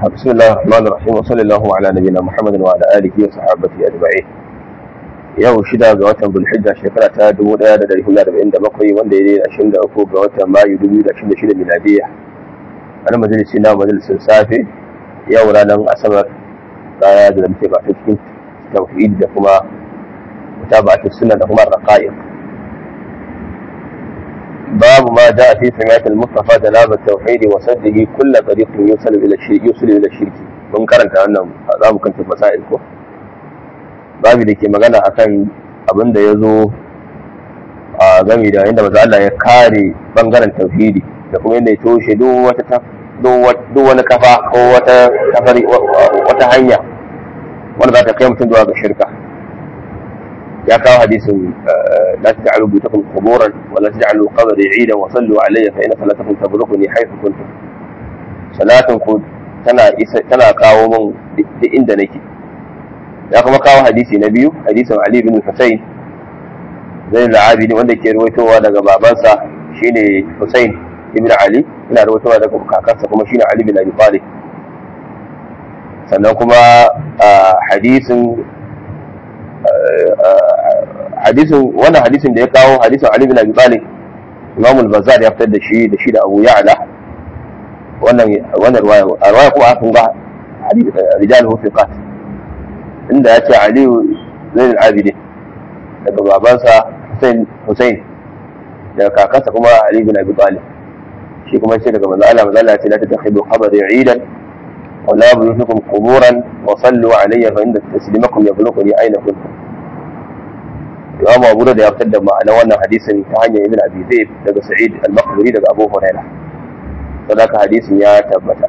بسم الله الرحمن الرحيم وصلى الله على نبينا محمد وعلى اله وصحبه اجمعين yau shida ga watan bulhijja shekara ta 1447 wanda ya daidai 23 ga watan mayu 2026 miladiya wani majalisi na majalisin safe yau ranar asabar rana da muke ba ta cikin tauhid da kuma mutaba'atu sunna da kuma raqa'iq باب ما جاء في سماعة المصطفى جناب التوحيد وسده كل طريق يوصل الى الشرك يوصل الى الشرك mun karanta wannan za mu kanta masail ko babu da ke magana akan abin da ya zo a gami da inda maza Allah ya kare bangaren tauhidi da kuma yadda ya toshe duk wata duk wani kafa ko wata kafari wata hanya wanda za ta kai mutum zuwa ga shirka ya kawo hadisin la taj'alu buyutakum quburan wa la taj'alu qabri 'idan wa sallu alayya fa inna salatakum tablughuni haythu kuntum salatin ku tana isa tana kawo min duk inda nake ya kuma kawo hadisi na biyu hadisin Ali bin Husayn zai al-Abidi wanda ke ruwaitowa daga babansa shine Husayn ibn Ali ina ruwaitowa daga kakansa kuma shine Ali bin Abi Talib sannan kuma hadisin hadisin wannan hadisin da ya kawo hadisin Ali bin Abi Talib Imam al-Bazzar ya fitar da shi da shi da Abu Ya'la wannan wannan riwaya riwaya kuma aka ga rijal hu fiqat inda ya ce Ali Zain al-Abidin daga babansa Hussein Hussein daga kakansa kuma Ali bin Abi Talib shi kuma ce daga manzo Allah manzo Allah ya ce la tattakhidu qabri 'idan ولا بيوتكم قبورا وصلوا علي فإن تسليمكم يبلغني أين كنتم Imam Abu da ya fitar da ma'anar wannan hadisin ta hanyar Ibn Abi Zaid daga Sa'id al-Maqburi daga Abu Hurairah. Sadaka hadisin ya tabbata.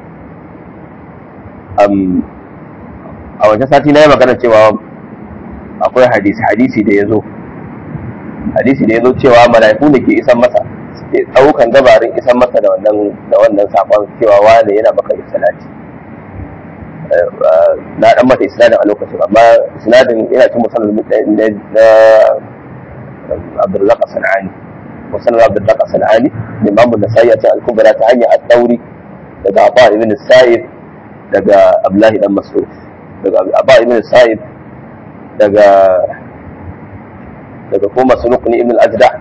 Um, a wancan sati na yi magana cewa akwai hadisi hadisi da ya zo hadisi da ya zo cewa mala'iku da ke isan masa suke ɗaukan gabarin isan masa da wannan da wannan sakon cewa wane yana maka salati na dan mata isnadin a lokacin amma isnadin yana cin musamman na Abdulrazak Sanani musamman Abdulrazak Sanani da Imam Nasa'i a cikin al-Kubra ta hanyar at-Tauri daga Abba ibn Sa'id daga Abdullahi dan Mas'ud daga Abba ibn Sa'id daga daga kuma Masruq ibn al-Ajda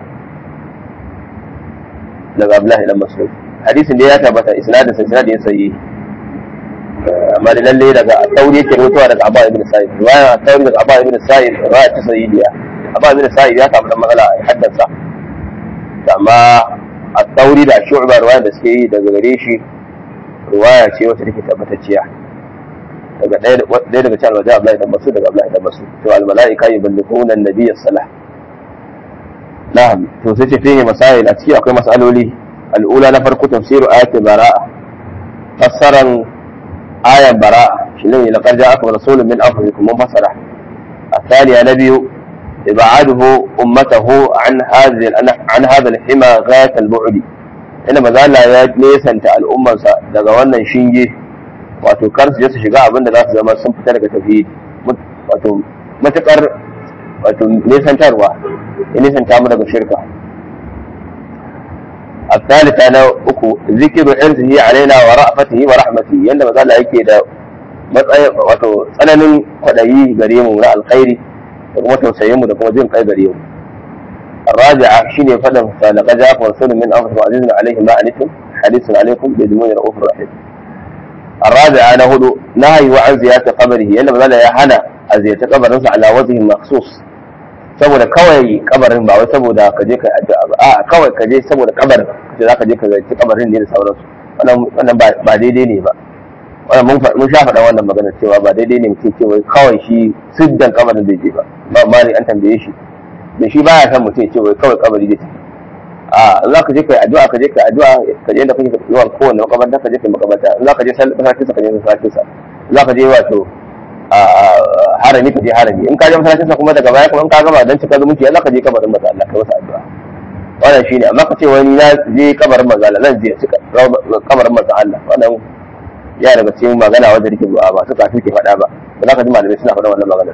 daga Abdullahi dan Mas'ud hadisin da ya tabbata isnadin sa isnadin sahihi amma da lalle daga tauri yake rutuwa daga Abba ibn Sa'id riwaya tauri daga Abba ibn Sa'id riwaya ta sahihiya Abba ibn Sa'id ya samu dan matsala a haddasa amma a tauri da shu'ba riwaya da suke yi daga gare shi riwaya ce wacce take tabbatacciya daga ɗaya daga cikin almaja Abdullahi dan Mas'ud daga Abdullahi dan Mas'ud to al malaika yuballighuna an-nabiy salah na'am to sai ce fihi masail a ciki akwai masaloli al'ula na farko tafsiru ayati bara'a fassaran آية براءة شنو لقد جاءكم رسول من أنفسكم منفصلة الثانية نبي إبعاده أمته عن هذه عن هذا الحمى غاية البعد إنما قال لا نيسان الأمة daga wannan shinge wato kar su je su shiga abin da za su zama sun fita daga tauhidi wato matukar wato nesantarwa ya nesanta mu daga shirka الثالثة أنا أكو ذكر عرضه علينا ورأفته ورحمته يند ما قال يكي دا wato tsananin kwaɗayi gare mu na alkhairi da kuma tausayin mu da kuma jin kai gare mu الرابعة شيني فدم فلقد جاءكم رسول من أنفسكم عزيز عليه ما أنتم حريص عليكم بجميع رؤوف رحيم الرابعة أنا هدو نهي عن زيارة قبره يند ما يا هنا زيارة قبر على وجه مخصوص saboda kawai kabarin ba wai saboda ka je ka addu'a ba a kawai ka je saboda kabarin kace za ka je ka zai kabarin ne da sauransu wannan wannan ba daidai ne ba wannan mun mun sha faɗa wannan magana cewa ba daidai ne mutum cewa kawai shi siddan kabarin zai je ba ba ma an tambaye shi da shi baya san mutum cewa kawai kabari zai tafi a za ka je ka yi addu'a ka je ka yi addu'a ka je da kake yawan kowanne makabarta ka je ka yi makabarta za ka je masallacin sa ka je masallacin sa za ka je wato harami ka je harami in ka je masallacin sa kuma daga baya kuma in ka gama dan cika zumunci Allah ka je kabarin manzo Allah ka masa addu'a wannan shine amma ka ce wani na je kabarin manzo Allah zan je cika kabarin manzo Allah wannan ya daga cikin magana wanda nake ba ba su ka ke faɗa ba ba za ka ji malamai suna faɗa wannan magana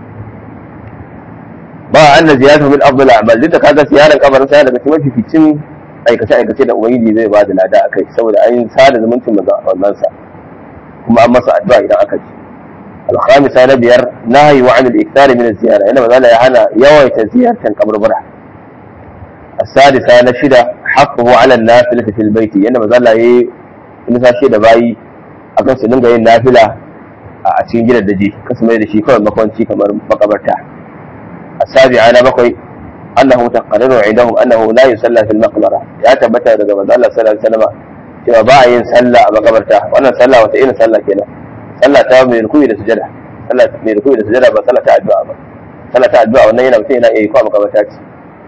ba anna ziyaratu min afdal a'mal duk da kaga ziyarar kabarin sa daga cikin mafificin aikace aikace da ubangiji zai ba da lada akai saboda an sada zumuncin manzo sa kuma an masa addu'a idan aka ji الخامسة نبير نهي عن الإكثار من الزيارة إنما ذلك يهانا يويت زيارة قبر برع السادسة نشدة حقه على النافلة في البيت إنما ذلك هي nisa shi da bayi a kan su dinga yin nafila a cikin gidan daji kasu mai da shi kawai makwanci kamar makabarta asabi ana bakwai annahu taqarraru indahum annahu la yusalla fil maqbara ya tabbata daga manzo Allah sallallahu alaihi wasallam cewa ba a yin sallah a makabarta wannan sallah wata irin sallah kenan sallah ta mai rukuyi da sujada sallah mai rukuyi da sujada ba sallah ta addu'a ba sallah ta addu'a wannan yana mutum yana iya yi ko a makabarta ce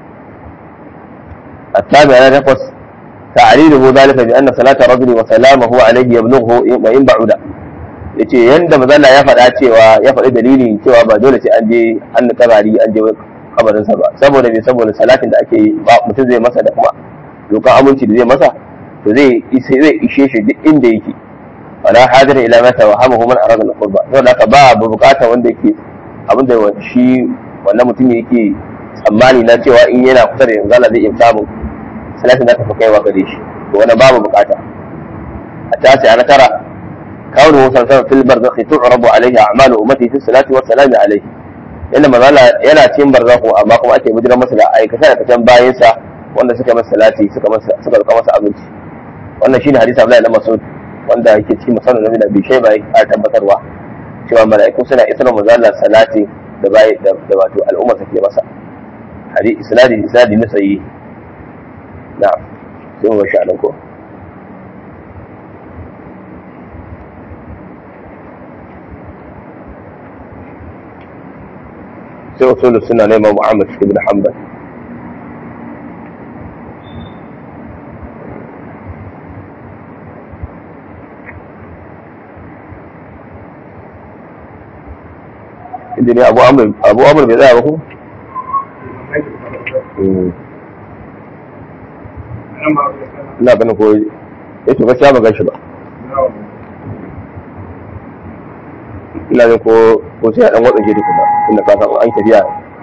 التابع أنا نقص تعليله ذلك بأن صلاة الرجل وسلامه عليه يبلغه وإن بعد yace yanda mazalla ya faɗa cewa ya faɗi dalilin cewa ba dole sai an je an kabari an je kabarin sa ba saboda me saboda salatin da ake yi ba mutum zai masa da kuma dokan aminci da zai masa to zai zai ishe shi duk inda yake wala hadira ila mata wa hamahu man arada al-qurba to da ba bukata wanda yake abinda shi wannan mutum yake tsammani na cewa in yana kusa da yanzu Allah zai iya samun salatin za ta fi kaiwa gare shi to wannan babu bukata a tasi ana tara kawo sallallahu fil barzakhi tu'rabu alayhi a'malu ummati fi salati wa salami alayhi inda mazala yana cikin barzakhu amma kuma ake bijiran masa da aikata da kacan bayan sa wanda suka masa salati suka masa suka roƙa masa abinci wannan shine hadisi Abdullahi na Mas'ud wanda yake cikin musannad Nabi Abi Shayba ya tabbatarwa cewa mala'iku suna isra mazala salati da bai da wato al'umma take masa hadisi isnadi isnadi na sayi na'am sai mu sha ko sai usul suna neman Muhammad ibn Hanbal inda ne abu amur abu amur bai tsaya ba ko ina ganin ko ya to gaskiya ba gashi ba ina ganin ko ko sai dan watsa gidi kuma inda ka san an tafiya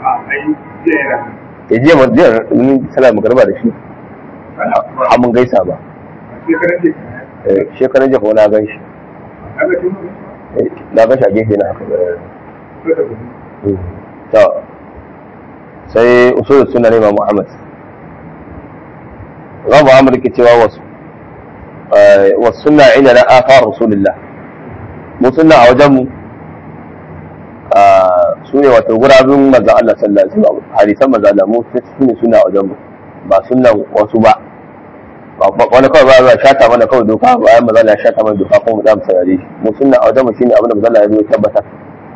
ya jiya ma jiya mun sala magarba da shi har mun gaisa ba shekaran jiya kuma na gan shi na gan shi a gefe na haka to sai usulul sunna ne Imam Muhammad Imam Muhammad ke cewa wasu wasu sunna ina na afar rasulullah mu sunna a wajen mu su ne wato gurabin manzon Allah sallallahu alaihi wasallam hadisan manzon Allah mu su ne sunna a wajen mu ba sunnan wasu ba wani kawai ba za shata mana kawai doka bayan manzon Allah ya shata mana doka kuma mu za mu saurare shi mu sunna a wajen mu shine abin da manzon Allah ya zo ya tabbatar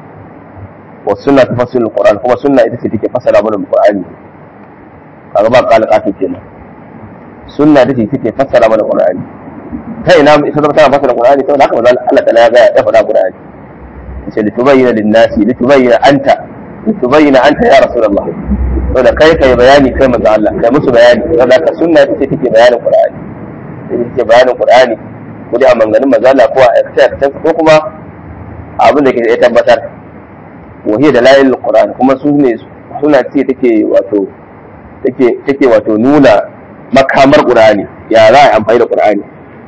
والسنة تفسر القرآن كما سنة إذا تيجي فسر من القرآن kaga ba kala kafin kenan sunna da take fassara mana qur'ani ta ina ita zama tana fassara qur'ani saboda haka manzo Allah ta'ala ya ga ya faɗa qur'ani yace li tubayyana lin nasi li tubayyana anta li tubayyana anta ya rasulullah saboda kai kai bayani kai manzo Allah kai musu bayani saboda haka sunna ita take bayanin qur'ani ita take bayanin qur'ani ko dai a manganin manzo Allah ko a aikace ko kuma abin da ke ya tabbatar وهي دلائل القرآن kuma su ne suna ce take wato take take wato nuna makamar Qur'ani ya za a amfani da Qur'ani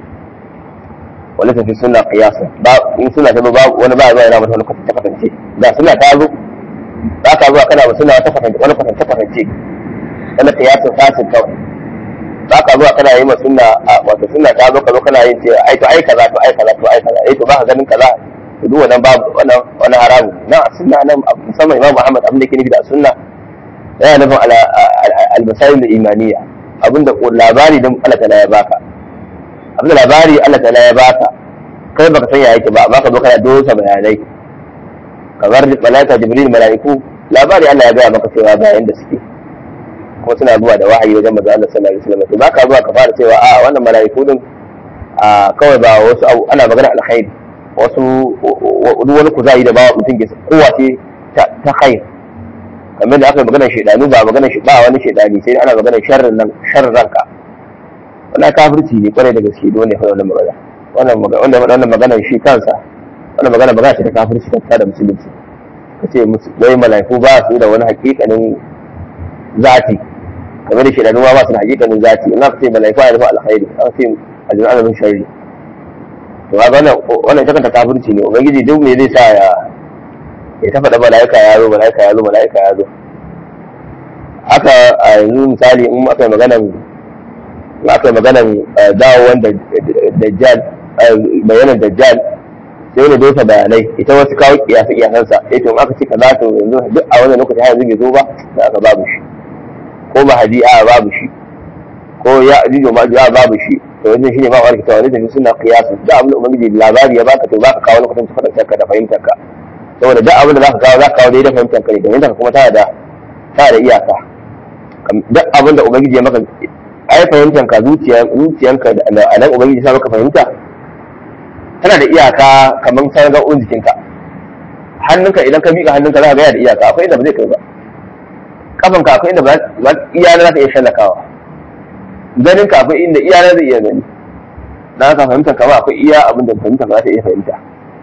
wala ta fi sunna qiyasa ba in suna ta ba wani ba zuwa yana mata wani kwatance kwatance ga suna ta zo za ka zuwa kana ba suna wata kwatance wani kwatance kwatance wani qiyasin fasin kawai za ka zuwa kana yi ma sunna wato sunna ta zo ka zo kana yin ce ai to ai kaza to ai kaza to ai kaza ai to ba ka ganin kaza duk wannan babu wannan wani haramu na sunna nan musamman imam muhammad abin da ke nufi da sunna yana nufin al-masail imaniya abinda labari dan Allah ta'ala ya baka abinda labari Allah ta'ala ya baka kai baka san ya yake ba baka zo kana dosa bayanai kamar malaika jibril malaiku labari Allah ya gaya maka cewa ga yanda suke kuma suna zuwa da wahayi wajen manzo Allah sallallahu alaihi wasallam to baka zuwa ka fara cewa a wannan malaiku din kawai ba wasu ana magana alkhairi wasu wani kuzari da bawa mutum ke kowa ce ta khair kamar da aka magana shaidanu ba magana ba wani shaidani sai ana magana sharrin nan sharrin ranka wannan kafirci ne kwarai da gaske dole fa wannan magana wannan magana wannan magana shi kansa wannan magana magana ce ta kafirci ta da musulunci kace wai malaiku ba su da wani hakikanin zati kamar da shaidanu ba su da hakikanin zati in aka ce malaiku ya nufi alkhairi aka ce aljanna min sharri to ga wannan wannan ita kanta kafirci ne ubangiji duk me zai sa ya ya ta faɗa mala'ika ya zo mala'ika ya zo mala'ika ya zo haka a yanzu misali in aka yi maganan in aka yi maganan dawowar dajjal bayanan dajjal sai wani dosa bayanai ita wasu kawo kiyasa kiyasansa sai to in aka ce kaza to yanzu duk a wannan lokaci har yanzu bai zo ba da aka babu shi ko mahadi a babu shi ko ya ajuju ma a babu shi to wannan shine ba wa kita wani tafi suna kiyasu da abin da ubangiji labari ya baka to baka kawo lokacin su faɗa ka da fahimtar ka saboda duk abin da zaka kawo zaka kawo daidai fahimtar ka ne domin ka kuma tana da tana da iyaka duk abin da ubangiji ya maka ai fahimtar ka zuciya zuciyanka da nan ubangiji sa maka fahimta tana da iyaka kamar sarga'un jikinka hannunka idan ka miƙa hannunka za ka gaya da iyaka akwai inda ba zai kai ba kafanka akwai inda ba iya na za ka iya shallakawa ganinka akwai inda iya na zai iya gani na ka fahimta kama akwai iya abin da fahimta ba za ta iya fahimta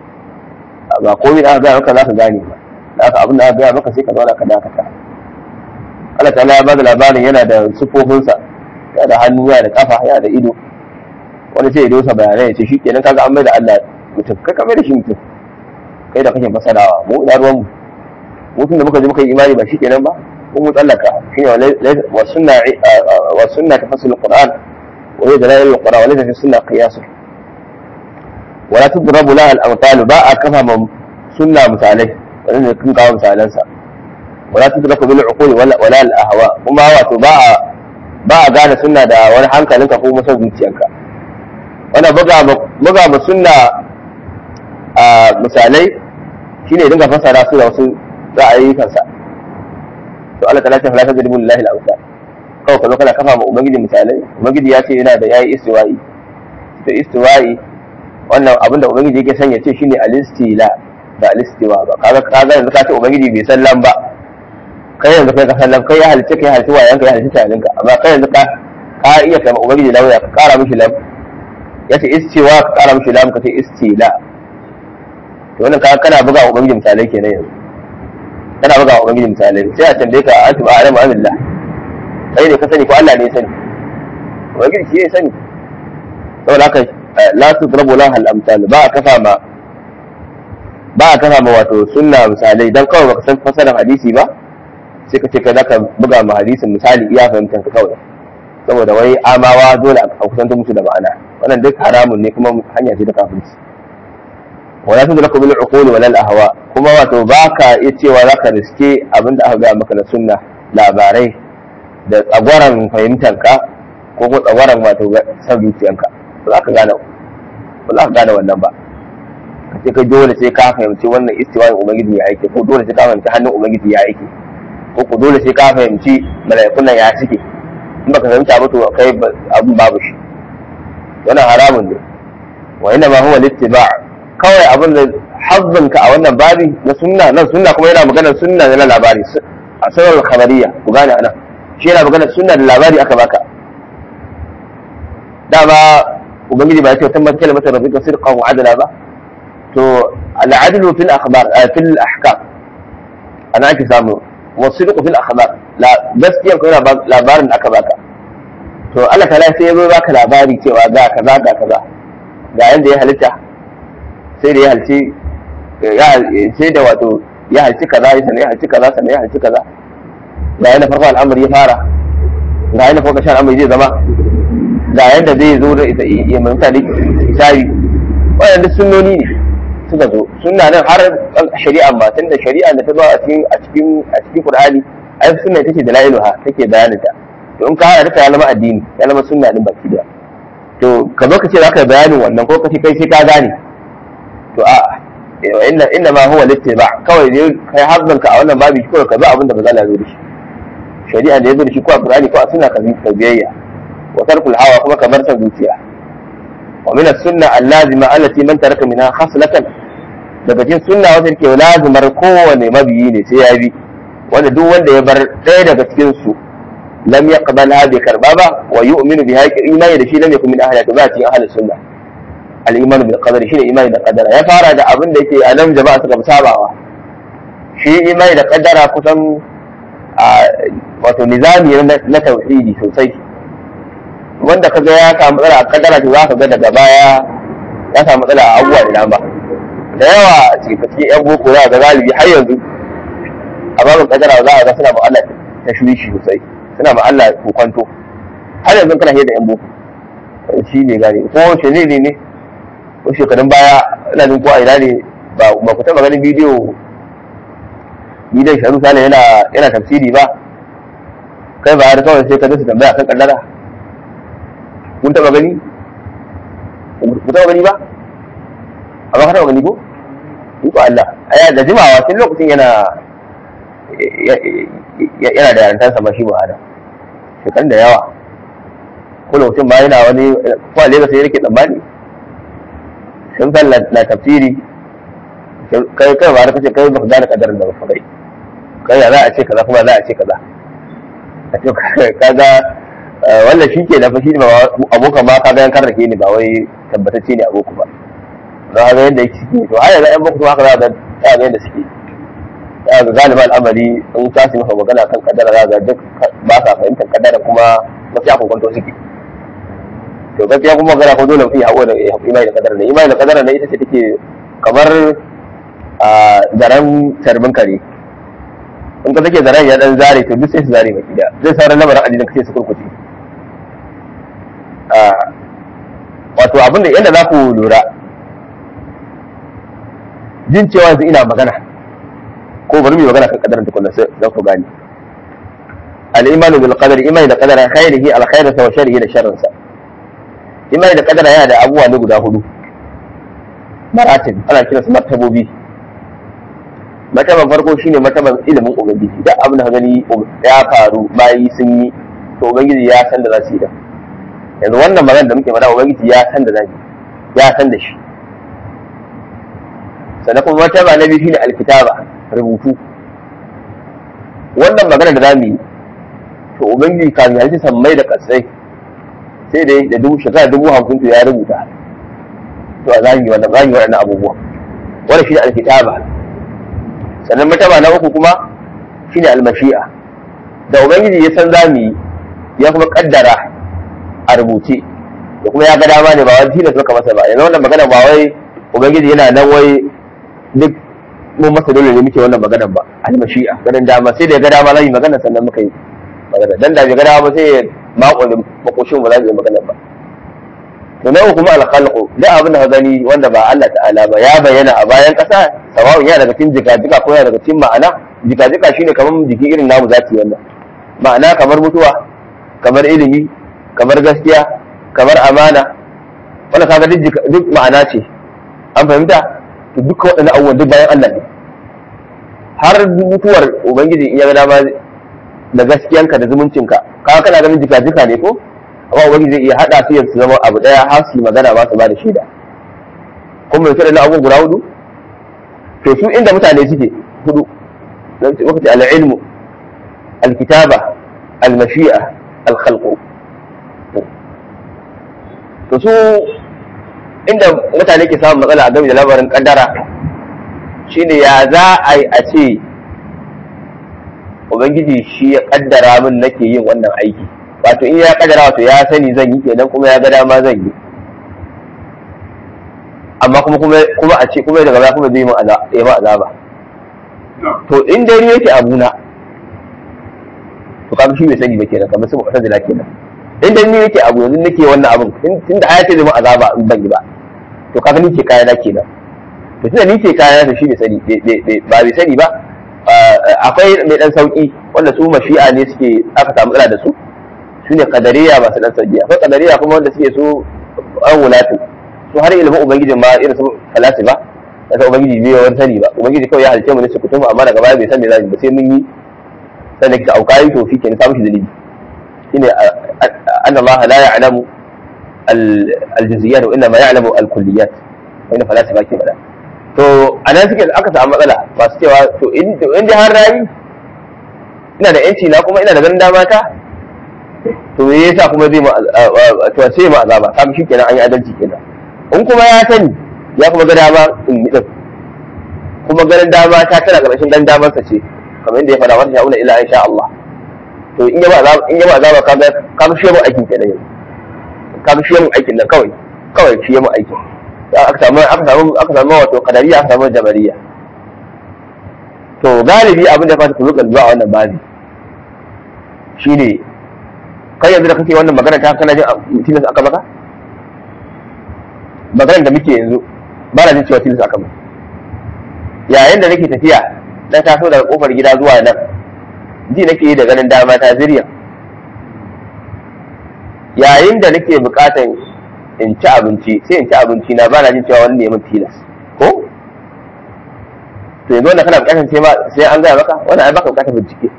ba komai da aka gaya maka za ka gane ba da aka abin da aka gaya maka sai ka zauna ka dakata Allah ta'ala ya bada labarin yana da sufofinsa yana da hannu yana da kafa yana da ido wani sai ya dosa bayanai ya ce shi kenan kaga an mai da Allah mutum kai ka mai da shi mutum kai da kake fasarawa mu ina ruwan mu mutum da muka ji muka yi imani ba shi kenan ba ko mu tsallaka shine wa sunna wa sunna tafassil alquran wa hiya dalail alquran wa laysa fi sunna qiyas wa la tudrabu laha al-amthal ba a kafa ma sunna misalai wanda kun kawo misalansa wa la tudraku bil uqul wala wala al ahwa kuma wato ba a ba a gane sunna da wani hankalinka ko musan zuciyanka wannan buga buga ma sunna a misalai shine dinga fasara su da wasu ra'ayikansa to Allah ta lafiya falata da lillahi al-awsa kawai ka zo kana kafa ma ubangiji misalai ubangiji ya ce yana da yayi istiwa'i to istiwa'i wannan abin da ubangiji yake son ya ce shine al-istila da al-istiwa ba kaga kaga yanzu ka ce ubangiji bai san lam ba kai yanzu kai ka san lam kai ya halice kai halice wayanka ya halice talinka amma kai yanzu ka ka iya kai ubangiji lauya ka kara mishi lam ya ce istiwa ka kara mishi lam ka ce istila to wannan kaga kana buga ubangiji misalai kenan yanzu kana buga wa ubangiji misalai sai a tambaye ka antu ba alamu amillah kai ne ka sani ko Allah ne ya sani ubangiji shi ya sani saboda haka la tudrabu laha al-amsal ba a kafa ma ba a kafa ma wato sunna misalai dan kawai baka san fasarar hadisi ba sai ka ce kai zaka buga ma hadisin misali iya fahimtar ka kawai saboda wai amawa dole a kusanta musu da ma'ana wannan duk haramun ne kuma hanya ce ta kafirci wala tudraku bil uquli wala al ahwa kuma wato baka iya cewa zaka riske abin da aka ga maka na sunna labarai da tsagwaran fahimtanka ko ko tsagwaran wato san zuciyanka ba za ka gane ba za ka gane wannan ba ka ce kai dole sai ka fahimci wannan istiwa ubangiji ya aike ko dole sai ka fahimci hannun ubangiji ya aike ko ko dole sai ka fahimci mala'ikun nan ya cike in baka fahimta ba to kai abin babu shi wannan haramun ne wa inna ma huwa littiba' kawai abin da hazzinka a wannan babi na sunna nan sunna kuma yana maganar sunna na labari a sunan khabariya ku gane anan shi yana maganar sunna da labari aka baka dama ubangiji ba ya ce tammat kalmatar rabbika sidqan wa adala ba to al'adlu fil akhbar fil ahkam ana ake samu wa sidqu fil akhbar la gaskiya ko yana labarin da aka baka to Allah ta'ala sai ya zo baka labari cewa ga kaza ga kaza ga yanda ya halitta sai da ya halci sai da wato ya halci kaza ya sanai ya halci kaza sanai ya halci kaza ga yanda farko al'amari ya fara ga yanda farko shan al'amari zai zama ga yanda zai zo da ita ya manta da hisabi wannan duk sunnoni ne suka zo sunna nan har shari'a ma tunda shari'a da ta zo a cikin a cikin a cikin Qur'ani ai sunna take da la'iluha take bayanin ta to in ka haɗa ta ya zama addini ya zama sunna din baki da to ka zo ka ce za ka bayanin wannan ko ka ce kai sai ka gane to a inna inna ma huwa littiba kawai dai kai hazzan ka a wannan babi kawai ka zo abin da ba za la zo da shi shari'a da ya zo da shi ko a Qur'ani ko a sunna ka ka biyayya wa tarkul hawa kuma kamar ta zuciya wa min as-sunna allazima allati man taraka minha khaslatan daga cikin sunna wanda yake lazimar kowane mabiyi ne sai ya bi wanda duk wanda ya bar ɗaya daga cikin su lam yaqbal hadhihi karba ba wa yu'minu biha imani da shi lam yakun min ahli ba cikin ahli sunna al-iman bil qadari shine imani da qadara ya fara da abin da yake a nan jama'a suka sabawa shi imani da qadara kusan wato nizami na tauhidi sosai wanda kaga ya samu tsara a qadara to za ka ga daga baya ya samu matsala a abubuwa da dama da yawa a cikin yan boko za ga galibi har yanzu a babin kadara za a ga suna ma Allah tashwishi sosai suna ma Allah kwanto har yanzu kana hiyar da yan boko shi ne gane ko wace ne ne ko shekarun baya ina jin ko a ina ne ba ku taɓa ganin bidiyo bidiyon sharu sale yana yana tafsiri ba kai ba har kawai sai ka su tambaya kan kaddara kun taɓa gani ku taɓa gani ba amma ka taɓa gani ko in ko Allah aya da jimawa tun lokacin yana yana da yarantarsa ba shi ba hada shekarun da yawa ko lokacin ba yana wani ko a Lagos sai yake tsammani sun san na tafsiri kai kai ba kace kai ba gane kadarin da ba kai kai za a ce kaza kuma za a ce kaza a ce kaga wannan shi ke na fashi ba abokan ma kaga yan karrake ni ba wai tabbatacce ne aboku ba don haka yadda yake suke to har yanzu yan boko haka za ga ta ga yadda suke ya ga galiba al'amari in ka su maka magana kan kadara za ga duk ba sa fahimtar kadara kuma wasu ya kwanto suke to gaskiya kuma magana ko dole mutum ya haƙo da imani da kadara ne imani da kadara ne ita ce take kamar a zaren tarbin kare in ka take zaren ya dan zare to duk sai su zare baki da zai sauran lamarin addinin kace su kurkuce wato abin da yadda za ku lura jin cewa yanzu ina magana ko bari mu magana kan kadarin tukunna sai za ku gane al-imanu bil qadari imani da qadara khairihi al khairata wa sharrihi da sharrinsa imani da kadara yana da abubuwa ne guda hudu maratib ana kira su martabobi martaban farko shine martaban ilimin ubangiji duk abin da gani ya faru bayi sun yi to ubangiji ya san da za su yi da yanzu wannan magana da muke faɗa ubangiji ya san da za ya san da shi sannan kuma martaba na biyu shine alkitaba rubutu wannan magana da zamu yi to ubangiji kafin halitta sammai da kasai sai da da dubu shekara dubu hamsin to ya rubuta to a zahiri wannan zahiri waɗannan abubuwa wannan shine alkitaba sannan mataba na uku kuma shine almashi'a da ubangiji ya san zamu yi ya kuma kaddara a rubuce da kuma ya ga dama ne ba wai tilas maka masa ba yanzu wannan magana ba wai ubangiji yana nan wai duk mun masa dole ne muke wannan maganar ba almashi'a ganin dama sai da ya ga dama zai yi magana sannan muka yi magana dan da bai ga dama ba sai ya makon makoshin ba za su yi magana ba to na kuma alkhalqu da abin da ka gani wanda ba Allah ta'ala ba ya bayyana a bayan ƙasa sawa'un yana daga cikin jika-jika ko yana daga cikin ma'ana jika-jika shine kamar jiki irin namu zati wannan ma'ana kamar mutuwa kamar ilimi kamar gaskiya kamar amana wanda kaga duk duk ma'ana ce an fahimta to duka waɗannan abubuwan duk bayan Allah ne har mutuwar ubangiji in ya ga dama da gaskiyanka da zumuncinka kaga kana ganin jika-jika ne ko amma ubangiji zai iya haɗa su su zama abu ɗaya har su magana ba su ba da shaida kuma mai waɗannan abubuwan guda hudu to su inda mutane suke hudu wakati al-ilmu al-kitaba al-mashi'a al-khalqu to su inda mutane ke samun matsala a game da labarin kaddara shine ya za a yi a ce ubangiji shi ya kaddara min nake yin wannan aiki wato in ya kaddara wato ya sani zan yi kenan kuma ya ga dama zan yi amma kuma kuma a ce kuma daga baya kuma zai yi ma azaba to in dai ni yake abuna to kaga shi bai sani ba kenan kamar sun wata da kenan in dai ni yake abu yanzu nake wannan abun tun da ayata zai ma azaba in ban yi ba to kaga ni ke kaya na kenan to tunda ni ke kaya na shi bai sani ba bai sani ba akwai mai dan sauki wanda su mashi'a ne suke aka samu matsala da su su ne kadariya masu dan sauki akwai kadariya kuma wanda suke su an wulatu su har ilimin ubangijin ma irin su falasifa da ta ubangiji bai wani sani ba ubangiji kawai ya halice mu ne su kutum amma daga baya bai san me zamu ba sai mun yi sai da kika aukayi to shike ne samu shi dalili shine anna Allah la ya'lamu al-juz'iyat wa inma ya'lamu al-kulliyat wanda falasifa ke faɗa to anan suke aka samu matsala masu cewa to in to in har rayi ina da yanci na kuma ina da ganin dama ta to me yasa kuma zai ma to sai ma azaba kaga shikenan an yi adalci kenan in kuma ya sani ya kuma ga dama in yi din kuma ganin dama ta tana ƙarshen dan damar sa ce kamar yadda ya faɗa wata sha'una ila insha Allah to in ya ba azaba in ya ba azaba kaga kaga shi mu aikin kenan yanzu kaga shi mu aikin nan kawai kawai shi mu aikin aka samu aka samu aka samu wato qadariya aka samu jabariya to galibi abin da fata ku zuka zuwa wannan babi shine kai yanzu da kake wannan magana ta kana jin tilas aka maka maganar da muke yanzu ba na jin cewa tilas aka maka yayin da nake tafiya na taso daga kofar gida zuwa nan ji nake yi da ganin dama ta zirya yayin da nake bukatan in ci abinci sai in ci abinci na ba na jin cewa wani neman tilas ko to yanzu wannan kana bukatan sai ma sai an gaya maka wannan ai baka bukatar bincike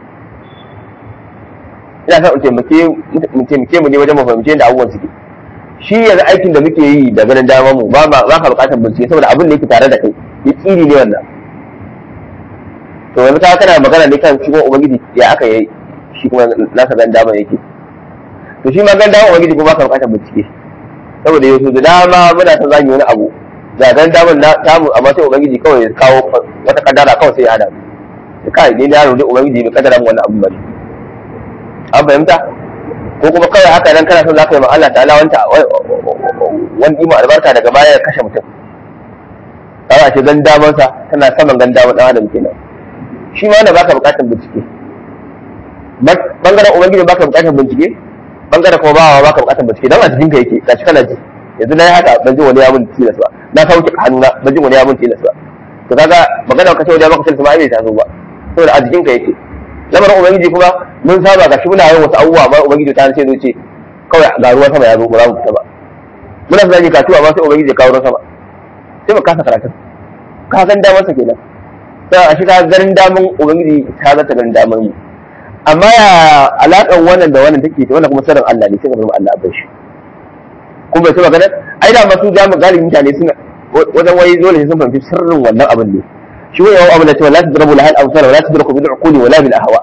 ina son in taimake mu taimake mu ne wajen mu fahimci yadda abubuwan suke shi yanzu aikin da muke yi da ganin dama mu ba ba ka bukatar bincike saboda abin da yake tare da kai ya tsiri ne wannan to yanzu ka kana magana ne kan shi kuma ubangiji ya aka yi shi kuma nasa ganin dama yake to shi ma ganin dama ubangiji kuma ba ka bukatar bincike saboda yau da dama muna son zan yi wani abu da ganin damar na samu amma sai ubangiji kawai ya kawo wata kadara kawai sai ya hada da kai ne yaro dai ubangiji bai kadara mu wannan abu ba an fahimta ko kuma kawai haka nan kana son za ka yi ma Allah ta'ala wanta wani ima albarka daga baya ya kashe mutum kaga ce gan damansa tana saman gan damar dan adam kenan shi ma wanda baka bukatar bincike bangaren ubangiji baka bukatar bincike bangaren kuma bawa baka bukatar bincike dan a jikin ka yake gashi kana ji yanzu na yi haka ban ji wani ya mun tilas ba na sauke hannuna ban ji wani ya mun tilas ba to kaga magana ka ce wani ya maka tilas ba ai bai taso ba saboda a jikin ka yake lamarin ubangiji kuma mun saba ga shi muna yin wasu abubuwa ba ubangiji ta ce zai ce kawai ga ruwan sama ya zo ba za mu fita ba muna son yi katuwa ba sai ubangiji ya kawo ruwan sama sai mu kasa karatun ka san damar sa kenan sai a shiga ganin damun ubangiji ta zata ganin damar mu amma ya alaƙar wannan da wannan take wannan kuma sirrin Allah ne sai ka bar Allah abin shi kuma bai taba ganin ai da masu jamu galibin mutane suna wajen wai dole sai sun fahimci sirrin wannan abin ne shi wani yawan abin da cewa la tadrabu lahal amsal wa la tudraku bil uquli wa la bil ahwa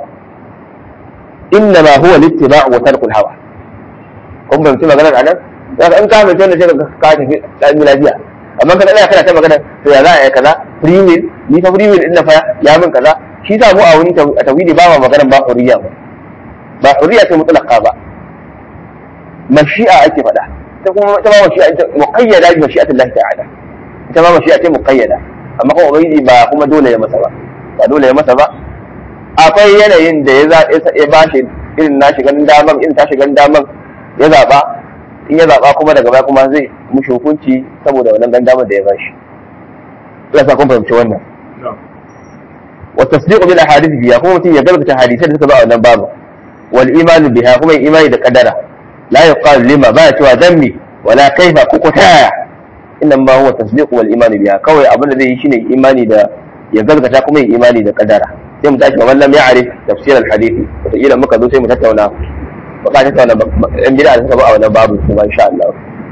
innama huwa littiba' wa tarkul hawa kun ban ci maganar anan daga in ka mai tana sai ka tafi dan lafiya amma kana ina kana ta magana to ya za a yi kaza free will ni fa free will din na fa ya min kaza shi sa mu a wani tawhidi ba ma maganar ba hurriya ba ba hurriya ce mutlaqa ba mashi'a ake faɗa ta kuma ta ba mashi'a ita muqayyada bi mashi'atillahi ta'ala ita ba mashi'a ce muqayyada amma kuma ubangiji ba kuma dole ya masa ba ba dole ya masa ba akwai yanayin da ya ya ba shi irin nashi ganin daman irin tashi ganin daman ya zaba in ya zaba kuma daga baya kuma zai mushi hukunci saboda wannan ganin daman da ya ba shi ina sa kun fahimci wannan wa tasdiqu bil ahadith biya kuma mutum ya gaskata hadisai da suka ba wannan babu wal imanu biha kuma imani da kadara la yuqal lima ba cewa dammi wala kaifa ko kutaya inna ma huwa tasdiq wal iman biha kawai abin da zai yi shine imani da ya gaskata kuma ya imani da kadara sai mu tashi wannan ya arif tafsir al hadisi wata kila muka zo sai mu tattauna ba ka tattauna yan bid'a da suka ba a wannan babu kuma insha Allah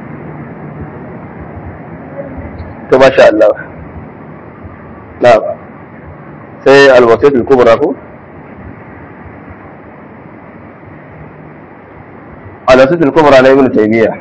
to masha Allah na'am sai al wasiyat al kubra ko al wasiyat al kubra na ibn taymiyyah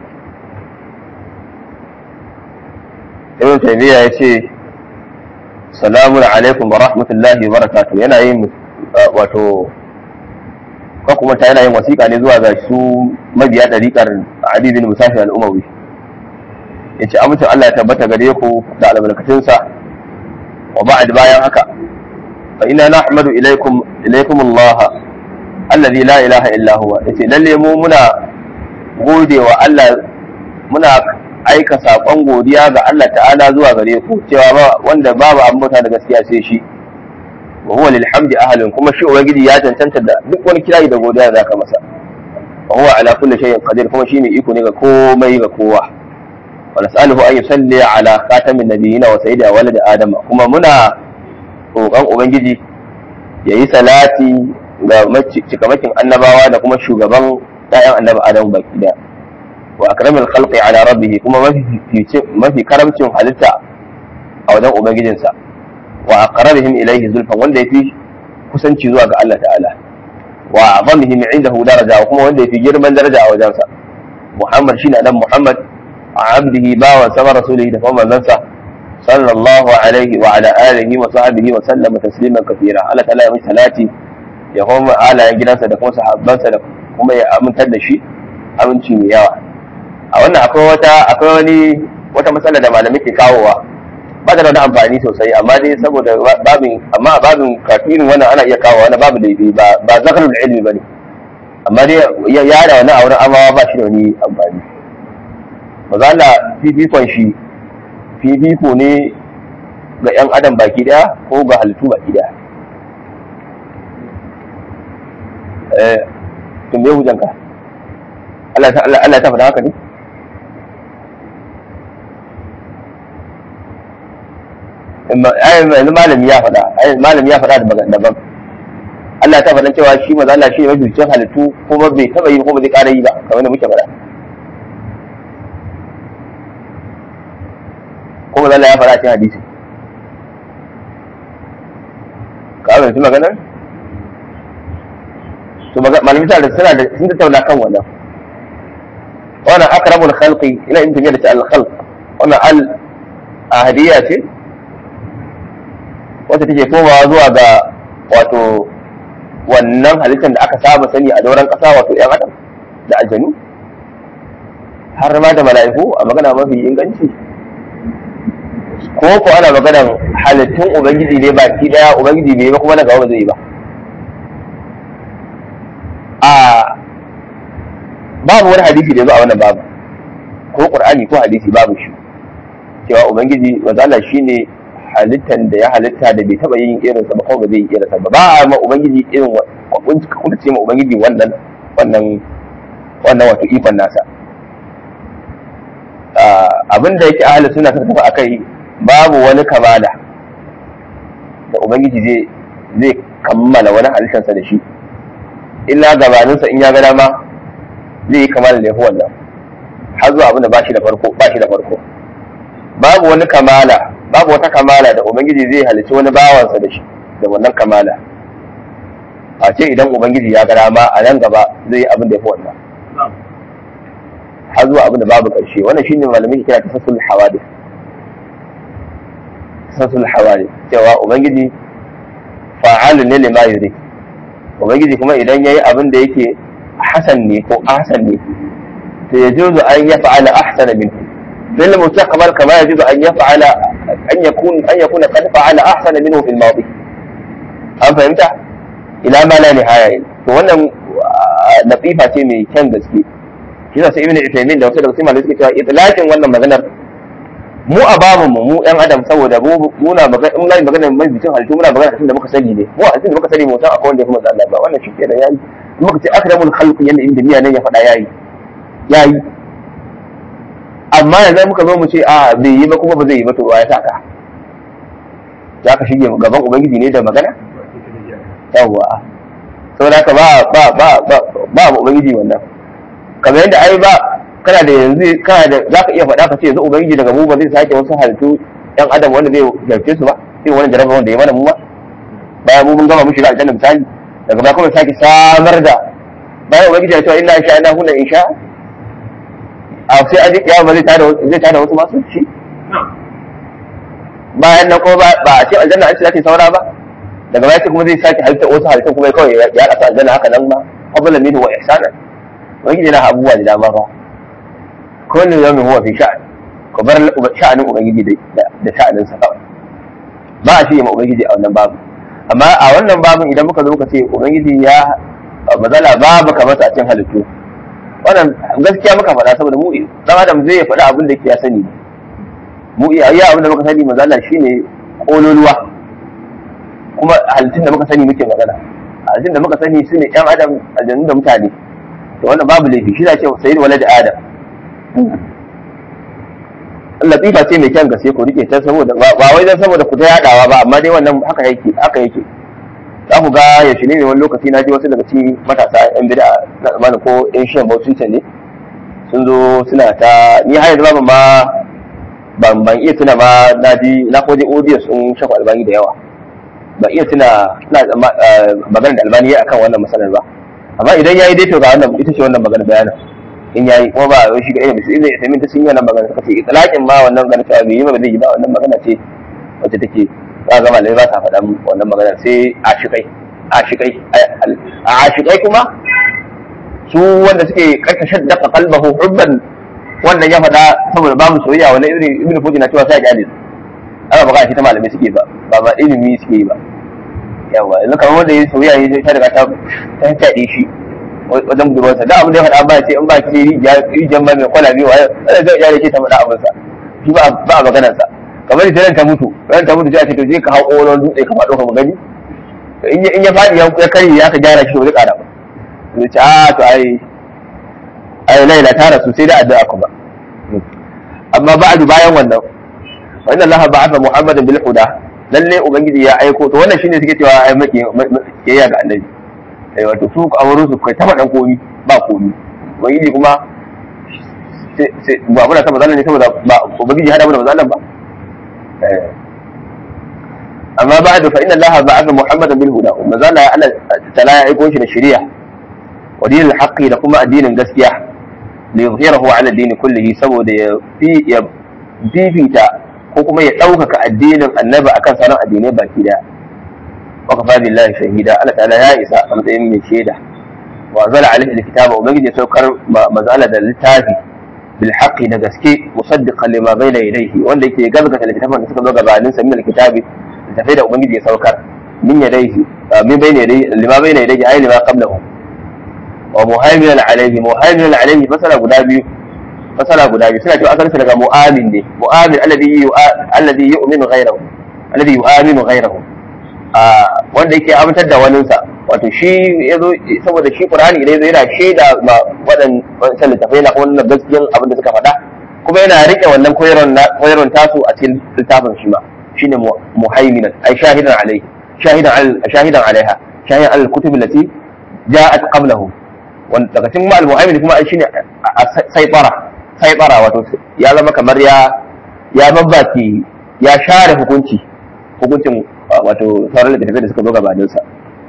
ibn taymiya ya ce salamun alaikum wa rahmatullahi wa barakatuh yana yin wato ko kuma ta yana yin wasiƙa ne zuwa ga su mabiya ɗariƙar Ali bin Musafi al-Umawi yace amincin Allah ya tabbata gare ku da albarkatunsa wa ba'd bayan haka fa inna nahmadu ilaykum ilaykum Allah alladhi la ilaha illa huwa yace lalle mu muna gode wa Allah muna aika saƙon godiya ga Allah ta'ala zuwa gare ku cewa ba wanda babu abin bauta da gaskiya sai shi wa huwa lil hamdi ahlun kuma shi ubangiji ya cancanta da duk wani kirayi da godiya da zaka masa wa huwa ala kulli shay'in qadir kuma shi mai iko ne ga komai ga kowa wa nas'aluhu an yusalli ala khatamin nabiyina wa sayyidi walad adama kuma muna roƙon ubangiji yayi salati ga cikamakin annabawa da kuma shugaban ƴaƴan annabi adamu baki daya wa akramil khalqi ala rabbih kuma mafi mafi karamcin halitta a wajen ubangijinsa wa aqrabihim ilayhi zulfan wanda yafi kusanci zuwa ga Allah ta'ala wa azamihim indahu daraja kuma wanda yafi girman daraja a wajensa Muhammad shine dan Muhammad abdihi bawan sama rasulihi da kuma manzansa sallallahu alaihi wa ala alihi wa sahbihi wa sallama tasliman kathira Allah ta'ala ya mai salati ya kuma alayen gidansa da kuma sahabbansa da kuma ya amintar da shi aminci mai yawa a wannan akwai wata akwai wani wata matsala da malamai ke kawowa ba da wani amfani sosai amma dai saboda babin amma babin kafirin wannan ana iya kawo wani babu laifi ba ba zakarul ilmi bane amma dai ya yada wani auren amawa ba shi da wani amfani maza Allah fifikon shi fifiko ne ga yan adam baki daya ko ga halittu baki daya eh tun bai hujanka Allah Allah ta faɗa haka ne yanzu malami ya faɗa malami ya faɗa daban Allah ta faɗa cewa shi maza Allah shi ne mafificin halittu kuma bai taɓa yi kuma zai ƙara yi ba kamar da muke faɗa kuma maza Allah ya faɗa cikin hadisi ka abin su maganar to malami sa da suna da sun tattauna kan wannan wannan akramul khalqi ina in tafiya da shi al khalq wannan al ahadiyya ce wacce take komawa zuwa ga wato wannan halittar da aka saba sani a dauran ƙasa wato ‘yan adam da aljanu har ma da mala'iku a magana mafi inganci ko ko ana maganan halittun ubangiji ne baki daya ubangiji bai ba kuma na gaba ba zai yi ba a babu wani hadisi da ya zo a wannan babu ko qur'ani ko hadisi babu shi cewa ubangiji wazala shine halittan da ya halitta da bai taba yin irin sa ba ko ba zai yi irin sa ba ba a ma ubangiji irin kuma ce ma ubangiji wannan wannan wannan wato ikon nasa abin da yake ahli suna suka tafi akai babu wani kamala da ubangiji zai zai kammala wani halittarsa da shi illa gabaninsa in ya ga dama zai yi kamala da yafi wannan har zuwa abin da ba shi da farko ba shi da farko babu wani kamala babu wata kamala da ubangiji zai halici wani bawansa da shi da wannan kamala a ce idan ubangiji ya ga dama a nan gaba zai yi abin da ya fi wannan har zuwa abin da babu ƙarshe wannan shine malamin ke kira tasassul hawadith tasassul hawadith cewa ubangiji fa'alun ne lima yuri ubangiji kuma idan yayi abin da yake hasan ne ko ahsan ne to yajuzu an yaf'ala ahsana minhu في المستقبل كما يجب أن يفعل أن يكون أن يكون قد فعل أحسن منه في الماضي أم فهمت؟ إلى ما لا نهاية wannan nasifa ce mai kyan gaske shi yasa ibn Uthaymeen da wasu daga cikin malamai suke cewa itlaqin wannan maganar mu a babu mu mu yan adam saboda mu muna magana in lai magana mai bitin halittu muna magana tun da muka sani ne mu a da muka sani mu san akwai wanda ya kuma Allah ba wannan shi kenan yayi in muka ce akramul khalq yanda inda miya nan ya faɗa yayi yayi amma yanzu muka zo mu ce a bai yi ba kuma ba zai yi ba to ya saka za ka shige gaban ubangiji ne da magana yawwa saboda haka ba ba ba ba ba ubangiji wannan kamar yadda ai ba kana da yanzu kana da za ka iya faɗa ka ce yanzu ubangiji daga mu ba zai sake wasu halittu yan adam wanda zai jarfe su ba sai wani jarabar wanda ya mana mu ba bayan mu mun gama mu shiga aljanna misali daga baya kuma sake samar da bayan ubangiji ya ce inna insha Allah hunna insha a sai aji kiyama zai tada zai tada wasu masu shi bayan nan kuma ba a ce aljanna an ce za ta saura ba daga baya kuma zai sake halitta wasu halittun kuma kawai ya rasa aljanna haka nan ba qabla minhu wa ihsana wani na abubuwa da dama ba kullu yawmin huwa fi sha'an ko bar sha'anin ubangiji da sha'anin sa kawai ba a shirya ma ubangiji a wannan babu amma a wannan babin idan muka zo muka ce ubangiji ya mazala babu kamar a cikin halittu wannan gaskiya muka faɗa saboda mu dan adam zai faɗa abin da yake ya sani mu iya iya abin da muka sani mazala shine kololuwa kuma halittun da muka sani muke magana halittun da muka sani su ne yan adam aljannu da mutane to wannan babu laifi shi da ce sayyid walad adam latifa ce mai kyan gaske ku rike ta saboda ba wai dan saboda ku ta yadawa ba amma dai wannan haka yake haka yake za ku ga ya shi ne wani lokaci na ji wasu daga cikin matasa yan bida na tsammanin ko yan shan bautin ne sun zo suna ta ni har yanzu ban ma ban ban iya tuna ma na ji na ko je audio sun shafa albani da yawa ban iya tuna ina magana da albani akan wannan masalar ba amma idan yayi dai to ga wannan ita ce wannan magana bayanin in yayi kuma ba wai shi ga irin sai zai ta sun yi wannan magana suka ce itlaqin ma wannan magana ta bai yi ba zai yi ba wannan magana ce wacce take za ga malamai ba sa faɗa wannan magana sai ashikai ashikai a ashikai kuma su wanda suke karkashin daga kalbahu hubban wannan ya faɗa saboda babu soyayya wannan ibn ibn fuji na cewa sai a kyale ana magana shi ta malamai suke ba ba ba ilimi suke yi ba yawa yanzu kamar wanda ya soyayya ne ta riga ta ta taɗe shi wajen budurwarsa da abin da ya faɗa ba ce in ba ki rijiyar ba mai kwana biyu wa zai zai iya ce ta faɗa abinsa shi ba a maganarsa kamar da ran ta mutu ran ta mutu sai a ce to je ka hau ƙolon dutse ka faɗo ka magani in ya faɗi ya karye ya ka gyara shi wani ƙara ba zai ce a to ai ai laila ta rasu sai da addu'a kuma amma ba'du bayan wannan wa inna allaha ba'atha muhammadan bil huda lalle ubangiji ya aiko to wannan shine suke cewa ai maki yayya ga annabi eh wato su a wurin su kai taba dan komi ba komi ubangiji kuma sai ba muna ta mazallan ne saboda ba ubangiji hada mu da mazallan ba amma ba'du fa inna allaha ba'atha muhammadan bil huda mazalla Allah ta'ala ya aiko shi da shari'a wa dinil haqqi da kuma addinin gaskiya li yuzhirahu ala ad-din kullihi saboda ya fi ya bibita ko kuma ya ɗaukaka addinin annabi akan sauran addinai baki daya wa kafa billahi shahida Allah ta'ala ya isa a matsayin mai shaida wa zala alaihi alkitaba ubangiji ya saukar mazala da littafi bil haqqi da gaske musaddiqan lima bayna yadayhi wanda yake gazgata littafin da suka zo gabanin sa min alkitabi littafai da ubangiji ya saukar min yadayhi min bayna yadayhi lima bayna yadayhi ay lima qablahu wa muhaiminan alaihi muhaiminan alaihi fasara guda biyu fasara guda biyu suna cewa asalin daga mu'amin ne mu'amin alladhi alladhi yu'minu ghayrahu alladhi yu'minu ghayrahu wanda yake amintar da waninsa wato shi yazo saboda shi qur'ani idan yazo yana shaida ma wadan wancan littafai na wannan gaskiyan abin da suka faɗa kuma yana rike wannan koyarwan koyarwan tasu a cikin littafin shi ma shine muhaiminan ay shahidan alaihi shahidan shahidan alaiha shahidan al-kutub allati ja'at qablahu wanda daga cikin ma'al mu'amil kuma ai shine saibara saibara wato ya zama kamar ya ya babbaki ya share hukunci hukuncin wato sauran littattafai da suka zo gabanin sa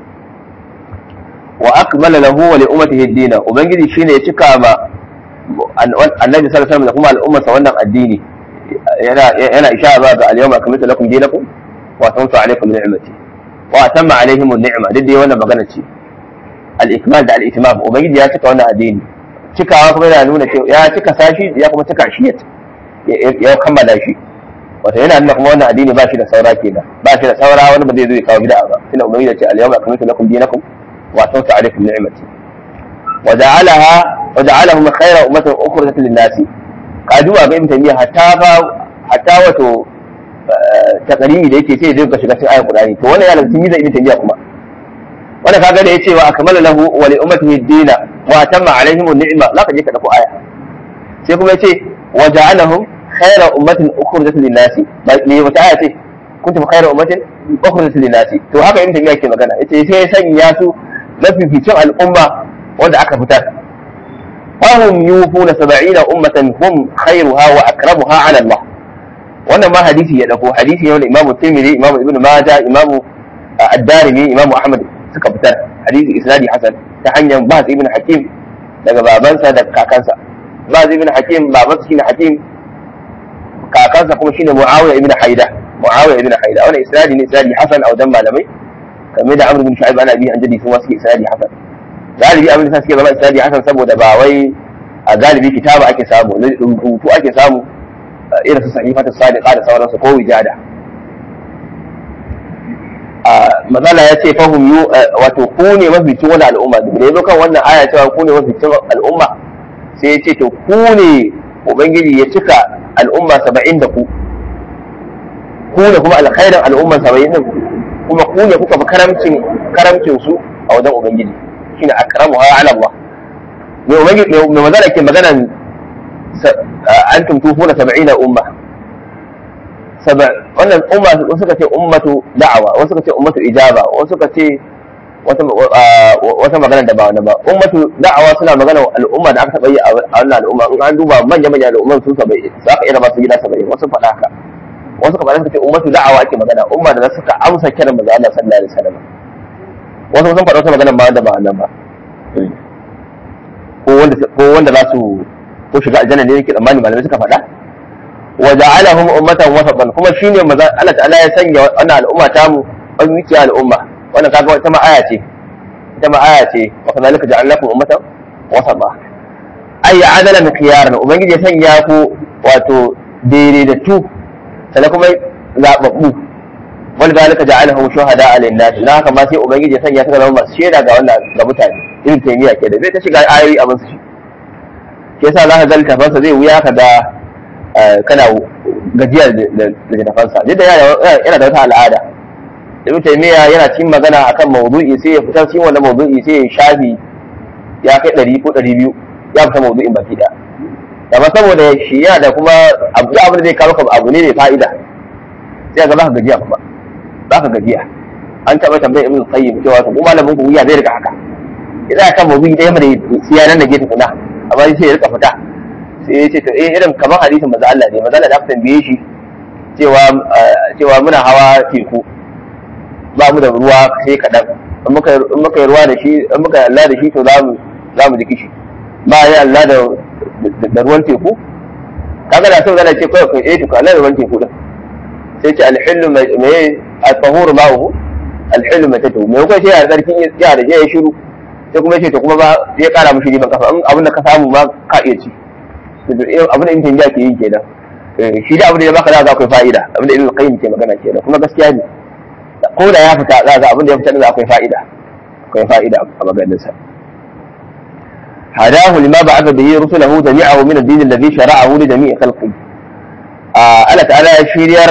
wa akmala lahu wa li ummatihi ad-din ubangiji shine ya cika ma annabi sallallahu alaihi wasallam da kuma al'ummarsa wannan addini yana yana ishara ga al-yawma akmaltu lakum dinakum wa atamtu alaykum ni'mati wa atamma alaihim an-ni'ma duk dai wannan magana ce al-ikmal da al-itimam ubangiji ya cika wannan addini cikawa kuma yana nuna cewa ya cika sashi ya kuma cika shi ya kammala shi wato yana nuna kuma wannan addini ba shi da saura kenan ba shi da saura wani ba zai zo ya kawo bid'a ba tunda ubangiji ya ce al-yawma akmaltu lakum dinakum wa atamtu alaykum ni'mati wa ja'alaha wa ja'alahum khayra ummatin ukhrijat lin-nasi kaduwa ga ibn taymiya hatta fa hatta wato takarimi da yake ce zai ka shiga cikin ayatul qur'ani to wannan ya lantin da ibn taymiya kuma wanda kaga da yace wa akmala lahu wa li ummatihi ad-dina wa atamma alaihim an-ni'ma za ka je ka dauko aya sai kuma yace wa ja'alahum khayra ummatin ukhrijat lin-nasi ba ne wata aya ce kuntum khayra ummatin ukhrijat lin-nasi to haka ibn taymiya ke magana yace sai ya sanya su mafificin al'umma wanda aka fitar fahum yufuna 70 ummatan hum khayruha wa akramuha 'ala Allah wannan ma hadisi ya dauko hadisi ne wanda imamu tirmidhi imamu ibnu majah imamu ad-darimi imamu ahmad suka fitar hadisi isnadi hasan ta hanyar Baz ibn Hakim daga babansa da kakansa Baz ibn Hakim babansa shine Hakim kakansa kuma shine Muawiya ibn Haida Muawiya ibn Haida wannan isnadi ne isnadi hasan a wajen malamai kamar da Amr ibn Shu'aib ana bi an jadi su suke isnadi hasan galibi abin da suke zama isnadi hasan saboda ba wai a galibi kitaba ake samu rubutu ake samu irin su sahifatu sadiqa da sauransu ko wijada mazala ya ce fahim yu wato ku ne maficin wani al'umma da ya kan wannan aya cewa ku ne maficin al'umma sai ya ce to ku ne ubangiji ya cika al'umma saba'in da ku ku ne kuma alkhairin al'umma saba'in din kuma ku ne kuka fi karamcin karamcin su a wajen ubangiji shine akramu ha ala Allah me ubangiji me mazala ke maganan antum tufuna saba'ina umma wannan umma wasu suka ce ummatu da'awa wasu suka ce ummatu ijaba wasu suka ce wata magana da ba wani ba ummatu da'awa suna magana al'umma da aka taɓa yi a wannan al'umma in an duba manya manya al'umman su saba'in za ka iya ba su gida saba'in wasu faɗa haka wasu kamar suka ce ummatu da'awa ake magana umma da suka amsa kiran manzo Allah sallallahu alaihi wasallam wasu sun faɗa wata magana ba wanda ba wannan ba ko wanda ko wanda za su ko shiga aljanna ne yake tsammani malamai suka faɗa wa ja'alahum ummatan wasatan kuma shine maza Allah ta'ala ya sanya wannan al'umma ta mu wani al'umma wannan kaga ita ma aya ce ita ma aya ce wa kadhalika ja'alnakum ummatan wasata ay adalan khiyaran ubangiji ya sanya ku wato daidaitattu sannan kuma zababbu wal zalika ja'alahum shuhada 'ala an-nas dan haka ma sai ubangiji ya sanya suka zama masu shaida ga wannan ga mutane irin taymiya ke da zai ta shiga ayoyi abin su shi ke yasa za ka ga littafansa zai wuya ka da kana gajiyar da littafansa duk da yana da wata al'ada ibn taymiya yana cikin magana akan mawdu'i sai ya fita cikin wannan mawdu'i sai ya shafi ya kai ɗari ko ɗari biyu ya fita mawdu'in baki da amma saboda shi yana da kuma abu abin da zai kawo ka abu ne mai fa'ida sai ga za ka gajiya kuma za ka gajiya an taɓa tambayar ibn qayyim cewa ko malamin ku ya zai rika haka idan kan mawdu'i ɗaya mai siyanan da gefe kuna amma sai ya rika fita sai ya ce to eh irin kamar hadisin maza Allah ne maza Allah da aka tambaye shi cewa cewa muna hawa teku ba mu da ruwa sai kaɗan in muka yi ruwa da shi in muka yi Allah da shi to za mu za mu ji kishi ba yi Allah da da ruwan teku kaga da sau zana ce kawai kai eh to Allah da ruwan teku din sai ce alhillu mai al-tahur ma'uhu alhillu mai tatu mai kai sai ya tsarkin ya da ya shiru sai kuma ce to kuma ba zai kara mushi riban kafa abin da ka samu ma ka iya ci abin da intin ke yi kenan shi da abin da ya baka za ka akwai fa'ida abin da ibn qayyim ke magana kenan kuma gaskiya ne ko da ya fita za ga abin da ya fita da akwai fa'ida akwai fa'ida a maganin sa hadahu lima ba'atha bihi rusulahu jami'ahu min ad-din alladhi shara'ahu li jami'i khalqi Allah ta'ala ya shiryar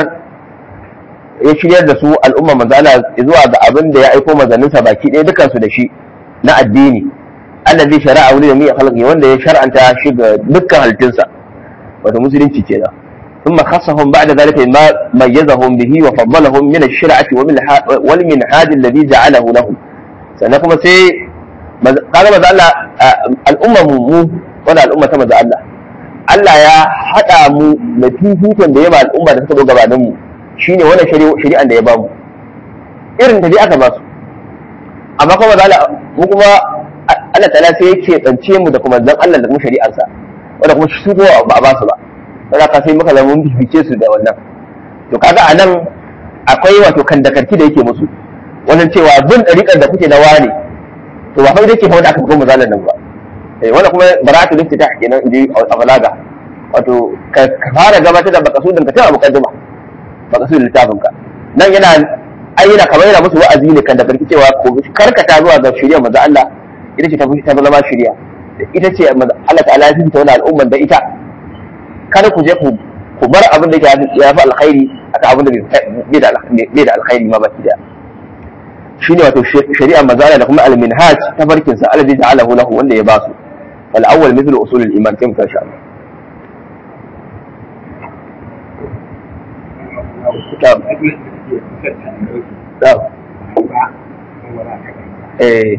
ya shiryar da su al'umma manzo Allah zuwa ga abin da ya aiko manzanninsa baki ɗaya dukansu da shi na addini alladhi shara'a li jami'i khalqi wanda ya shar'anta shi ga dukkan halittunsa wato musulunci kenan ثم خصهم بعد ذلك ما ميزهم به وفضلهم من الشرعة والمنهاج الذي جعله لهم sannan kuma sai kaga maza Allah al'ummar mu wanda al'umma ta maza Allah Allah ya haɗa mu da fifikon da ya ba al'umma da suka zo gabanin mu shine wannan shari'an da ya ba mu irin ta dai aka ba su amma kuma maza Allah mu kuma Allah ta'ala sai yake tsance mu da kuma zan Allah da kuma shari'arsa wanda kuma su ko ba a ba su ba sai ka sai muka zama mun bibice su da wannan to kaga anan akwai wato kandakarki da yake musu wannan cewa bin dariƙar da kuke na wane to ba fa yake fa wanda aka buga misalan nan ba eh wannan kuma baratu liftita kenan inji a balaga wato ka fara gabatar da makasudin ka tana mukaddima makasudin littafin ka nan yana ayyana kamar yana musu wa'azi ne kan da karki cewa ko karkata zuwa ga shari'a manzo Allah ita ce ta fi ta zama shari'a ita ce Allah ta'ala ya fita wani al'umman da ita kada ku je ku bar abin da ya fi alkhairi akan abin da bai da alkhairi ma baki da shine wato shari'a mazala da kuma al-minhaj ta farkin sa alladhi ja'alahu lahu wanda ya basu wal awwal mithlu usul al-iman kai mutan Allah eh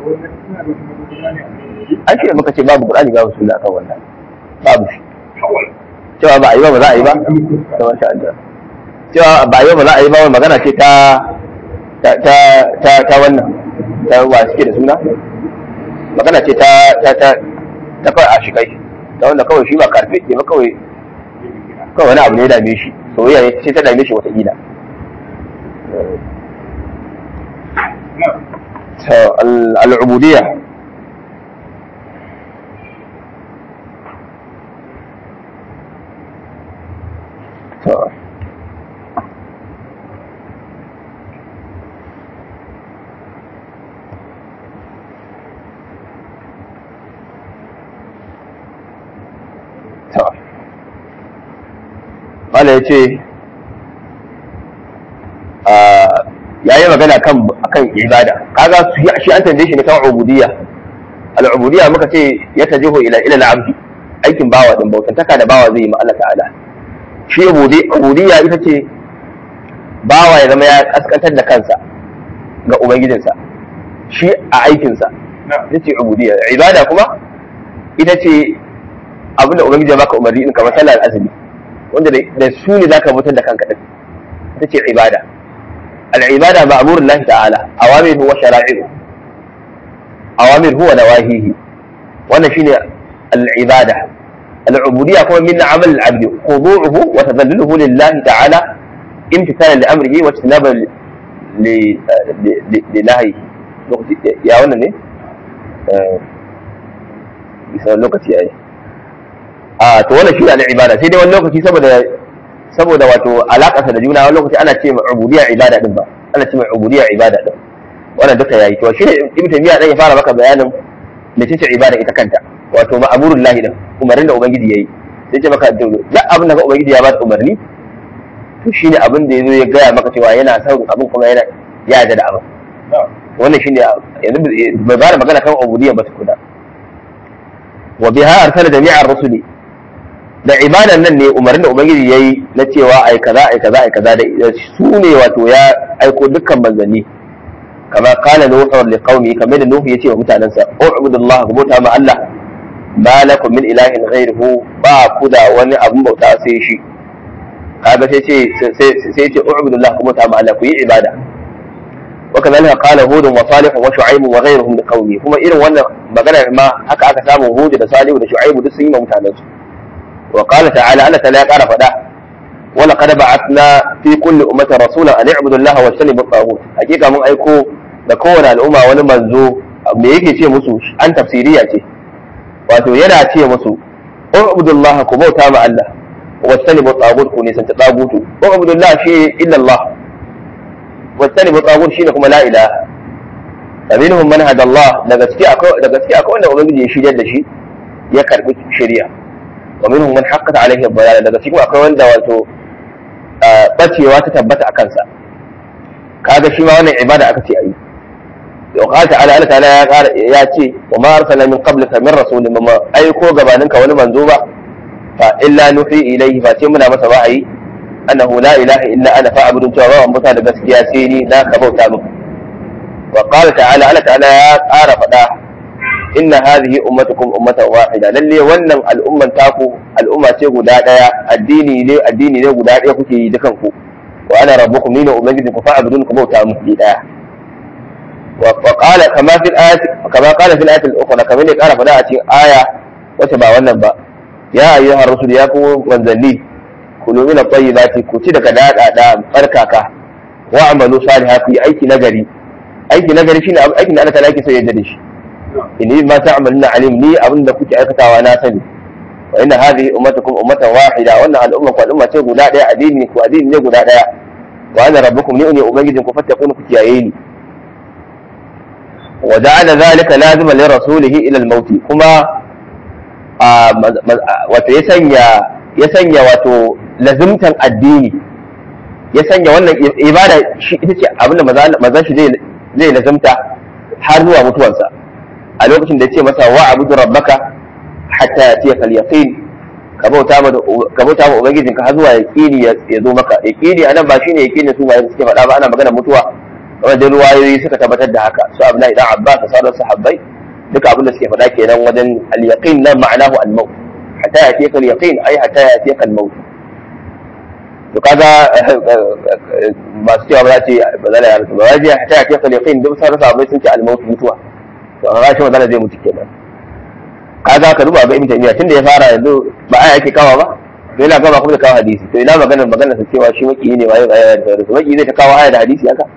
an ce muka ce babu qur'ani babu sunna akan wannan babu shi cewa ba a yi ba ba za a yi ba ta masha Allah cewa ba a yi ba za a yi ba wani magana ce ta ta ta ta wannan ta wa suke da suna magana ce ta ta ta ta kawai a shi kai ta wanda kawai shi ba karfe ne ba kawai kawai wani abu ne ya dame shi soyayya ne ce ta dame shi wata gida al'ubudiyya to to wala ya ce ya yi magana kan akan ibada kaga shi an tambaye shi ne kan ubudiyya al-ubudiyya muka ce ya tajihu ila ila al-abdi aikin bawa din bautantaka da bawa zai yi ma Allah ta'ala shi ubudiyya ita ce bawa ya zama ya kaskantar da kansa ga ubangijinsa shi a aikinsa ita ce ubudiyya ibada kuma ita ce abin da ubangiji ya baka umarni in kamar sallar azumi wanda da su ne zaka mutar da kanka din ita ce ibada al-ibada ma'murun lahi ta'ala awamiru wa shara'i'u awamiru wa nawahihi wannan shine al-ibada العبودية هو من عمل العبد خضوعه وتذلله لله تعالى امتثالا لأمره واجتنابا لنهيه يا wannan ne bisa lokaci yayi a to wannan shi ne ibada sai dai wani lokaci saboda saboda wato alaƙarsa da juna wani lokaci ana ce ma ubudiyya ibada din ba ana ce ma ubudiyya ibada din wannan duka yayi to shi ne ibn taymiya dan ya fara maka bayanin mecece ibada ita kanta wato ma'amurul lahi din umarnin da ubangiji yayi sai ce maka duk abin da ubangiji ya ba da umarni to shine abin da yazo ya gaya maka cewa yana son abin kuma yana ya yarda da abin wannan shine yanzu bai ba da magana kan ubudiyya ba tukuna wa biha arsala jami'ar rusuli da ibadan nan ne umarnin da ubangiji yayi na cewa ai kaza ai kaza ai kaza da su ne wato ya aiko dukkan manzanni kama qala nuhu li qaumi kamar da nuhu yace wa mutanansa u'budullaha ku bauta ma Allah ma lakum min ilahin ghayruhu ba ku da wani abun bauta sai shi kaga sai ce sai ce u'budullaha ku bauta ma Allah ku yi ibada wa kadhalika qala hud wa salih wa shu'aib wa ghayruhum li qaumi kuma irin wannan magana ma haka aka samu hud da salih da shu'aib duk sun yi ma mutanansu وقال تعالى أنا تلا قال فدا ولقد بعثنا في كل أمة رسولا أن اعبدوا الله واجتنبوا الطاغوت حقيقة من أيكو da kowane al'umma wani manzo me yake ce musu an tafsiriya ce wato yana ce musu ubudullah ku bauta ma Allah wastanibu tagut ku nisan ta tagutu ubudullah shi illa Allah wastanibu tagut shine kuma la ilaha faminhum man hada Allah da gaskiya akwai da gaskiya akwai wanda ubangiji ya shiryar da shi ya karbi shari'a wa minhum man haqqat alayhi ad-dalala daga cikin akwai wanda wato bacewa ta tabbata a kansa kaga shi ma wannan ibada aka ce ayi wa qala ta'ala Allah ta'ala ya ƙara ya ce wa ma arsalna min qablika min rasulin ma aiko gabaninka wani manzo ba fa illa nuhi ilayhi fa ce muna masa wa'ayi annahu la ilaha illa ana fa'budun cewa ba muta da gaskiya sai ni na ka bauta min wa qala ta'ala Allah ta'ala ya ƙara faɗa inna hadhihi ummatukum ummatan wahida lalle wannan al'umman taku al'umma ce guda daya addini ne addini ne guda daya kuke yi dukan ku wa ana rabbukum ni ne ubangiji ku fa'budun ku bauta mu ki daya wa qala kama fil ayati kama qala fil ayati al-ukhra kama ne kara fada a cikin aya wacce ba wannan ba ya ayyuhar rusul ya ku manzanni kulu min at-tayyibati ku ci daga dada da barkaka wa amalu salihan ku yi aiki nagari aiki nagari shine aikin da Allah ta laki sai ya jade shi inni ma ta'maluna alim ni abin da kuke aikatawa na sani wa inna hadhihi ummatukum ummatan wahida wannan al'umma ku al'umma ce guda daya addini ku addini ne guda daya wa ana rabbukum ni ne ubangijin ku fattakun ku kiyaye ni wa ja'ala dhalika lazima li rasulihi ila al-maut kuma wato ya sanya ya sanya wato lazimtan addini ya sanya wannan ibada shi ita ce abin da mazan shi zai lazimta har zuwa mutuwarsa a lokacin da ya ce masa wa abudu rabbaka hatta ya ce kal yaqin ka bauta ma ka bauta ma ubangijin ka har zuwa yaqini ya zo maka yaqini anan ba shine yaqini su bayan suke faɗa ba ana magana mutuwa wajen ruwayoyi suka tabbatar da haka su abdullahi dan abbas da sauran sahabbai duka abin da suke faɗa kenan wajen al yaqin nan ma'anahu al maut hatta ya ce kal yaqin ai hatta ya ce kal maut to kaga masu cewa ba za ce ba za ya rasu ba za ce hatta ya ce kal yaqin duk sauran sahabbai sun ce al maut mutuwa to a rashin magana zai mutu kenan kaga ka duba ga ibn taymiya tunda ya fara yanzu ba aya ake kawa ba to yana gaba kuma da kawo hadisi to ina magana magana sa cewa shi maki ne waye aya da su maki zai ta kawo aya da hadisi haka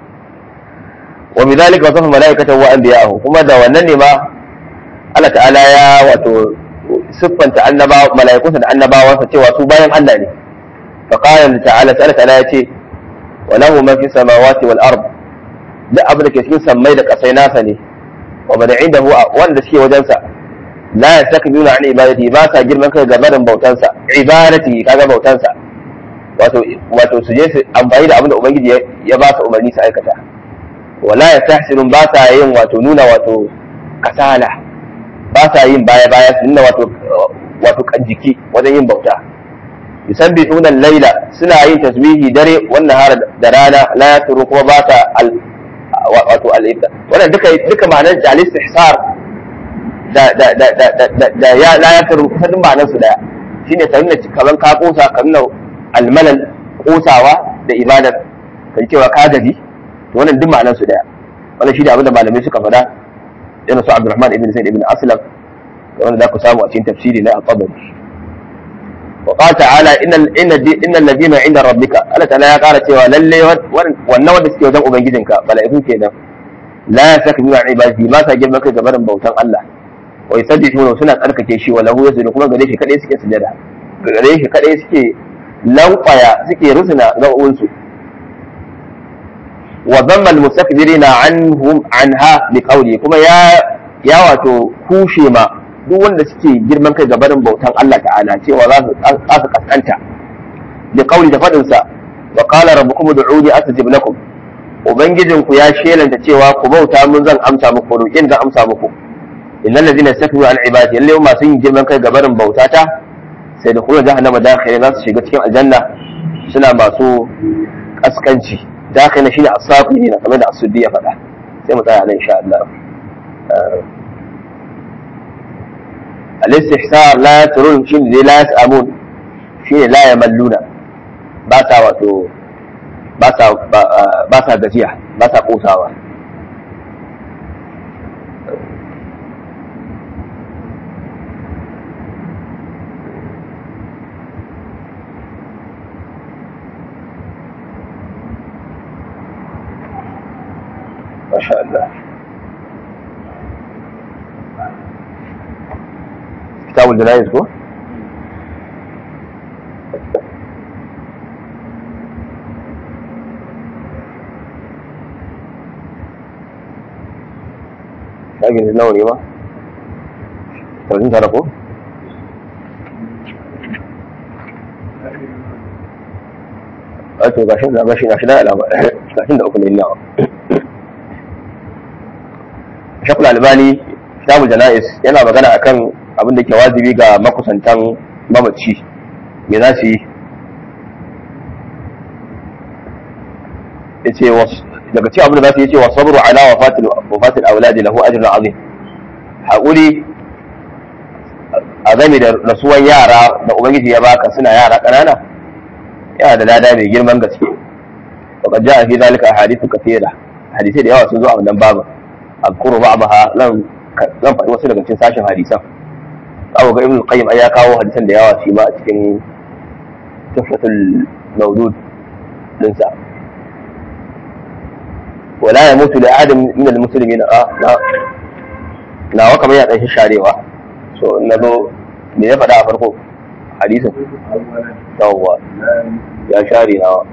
wa bidhalika wasafa malaikatahu wa anbiya'ahu kuma da wannan ne ma Allah ta'ala ya wato siffanta annaba malaikunsa da annabawansa cewa su bayan Allah ne fa qala ta'ala ta'ala ta'ala ya ce wa lahu ma fi samawati wal ard duk abin da ke cikin sammai da kasai nasa ne wa man indahu wanda suke wajensa la yastakbiruna an ibadati ba sa girman kai ga barin bautansa ibadati kaga bautansa wato wato su je su amfani da abin da ubangiji ya ba su umarni su aikata wala yastahsinun ba sa yin wato nuna wato kasala ba sa yin baya baya su nuna wato wato kan jiki wajen yin bauta yusabbihuna al-laila suna yin tasbihi dare wannan har da rana la yasru kuma ba sa wato al-ibda wannan duka duka ma'anar jalis ihsar da da da da da da ya la yasru kusan ma'anar su daya shine ta nuna kaman ka kosa ka nuna al-malal kosawa da ibadar kan cewa ka gaji wannan duk ma'anar su daya wannan shi da abin da malamai suka faɗa irin su Abdurrahman ibn Zaid ibn Aslam wanda za ku samu a cikin tafsiri na al-Tabari وقال تعالى ان ان ان الذين عند ربك Allah ta'ala ya kara cewa lalle wannan wanda suke wajen ubangijinka mala'iku kenan la yastakbiru an ibadati ma sa girman kai gaban bautan Allah wa yusabbihuna suna tsarkake shi wa lahu yasjudu kuma gare shi kadai suke sujada gare shi kadai suke lankwaya suke rusuna gaɓoɓin su wa dhamma al-mustakbirina anhum anha bi qawli kuma ya ya wato kushe ma duk wanda suke girman kai gabarin bautan Allah ta'ala cewa za su za su kaskanta bi qawli da fadin sa wa qala rabbukum ud'uni astajib lakum ubangijinku ya shelanta cewa ku bauta mun zan amsa muku roƙin zan amsa muku innal ladina istakbaru an ibadi lalle masu yin girman kai gabarin bautata sai da kuma jahannama dakhili za su shiga cikin aljanna suna masu kaskanci dakhili shine asaqi ne kamar da asuddi ya faɗa sai mu tsaya nan insha Allah al-istihsar la turun shine dai la yasamun shine la yamalluna ba sa wato ba sa gajiya ba sa kosawa Masha Allah. Kitabul Janayiz ko? shagin nawa ne ma? Tarin tara ko? a to gashin da gashi gashi da alama gashin da uku ne nawa shakul albani kitabul jana'is yana magana akan abin da ke wajibi ga makusantan mamaci me za su yi yace daga cikin abin da za su yi cewa sabru ala wafatil wafatil auladi lahu ajrun azim haƙuri a game da rasuwan yara da ubangiji ya baka suna yara ƙanana yana da lada mai girman gaske wa qad ja'a fi zalika ahadithu kathira hadisi da yawa sun zo a wannan babu azkuru ba'daha lan zan faɗi wasu daga cikin sashen hadisan abu ga ibn qayyim ai ya kawo hadisan da yawa shi ma a cikin tuhfatul mawdud dinsa ولا يموت لأحد من المسلمين اه لا nawa kamar ya ɗanshi sharewa so na zo me ya faɗa a farko hadisin yawwa ya share nawa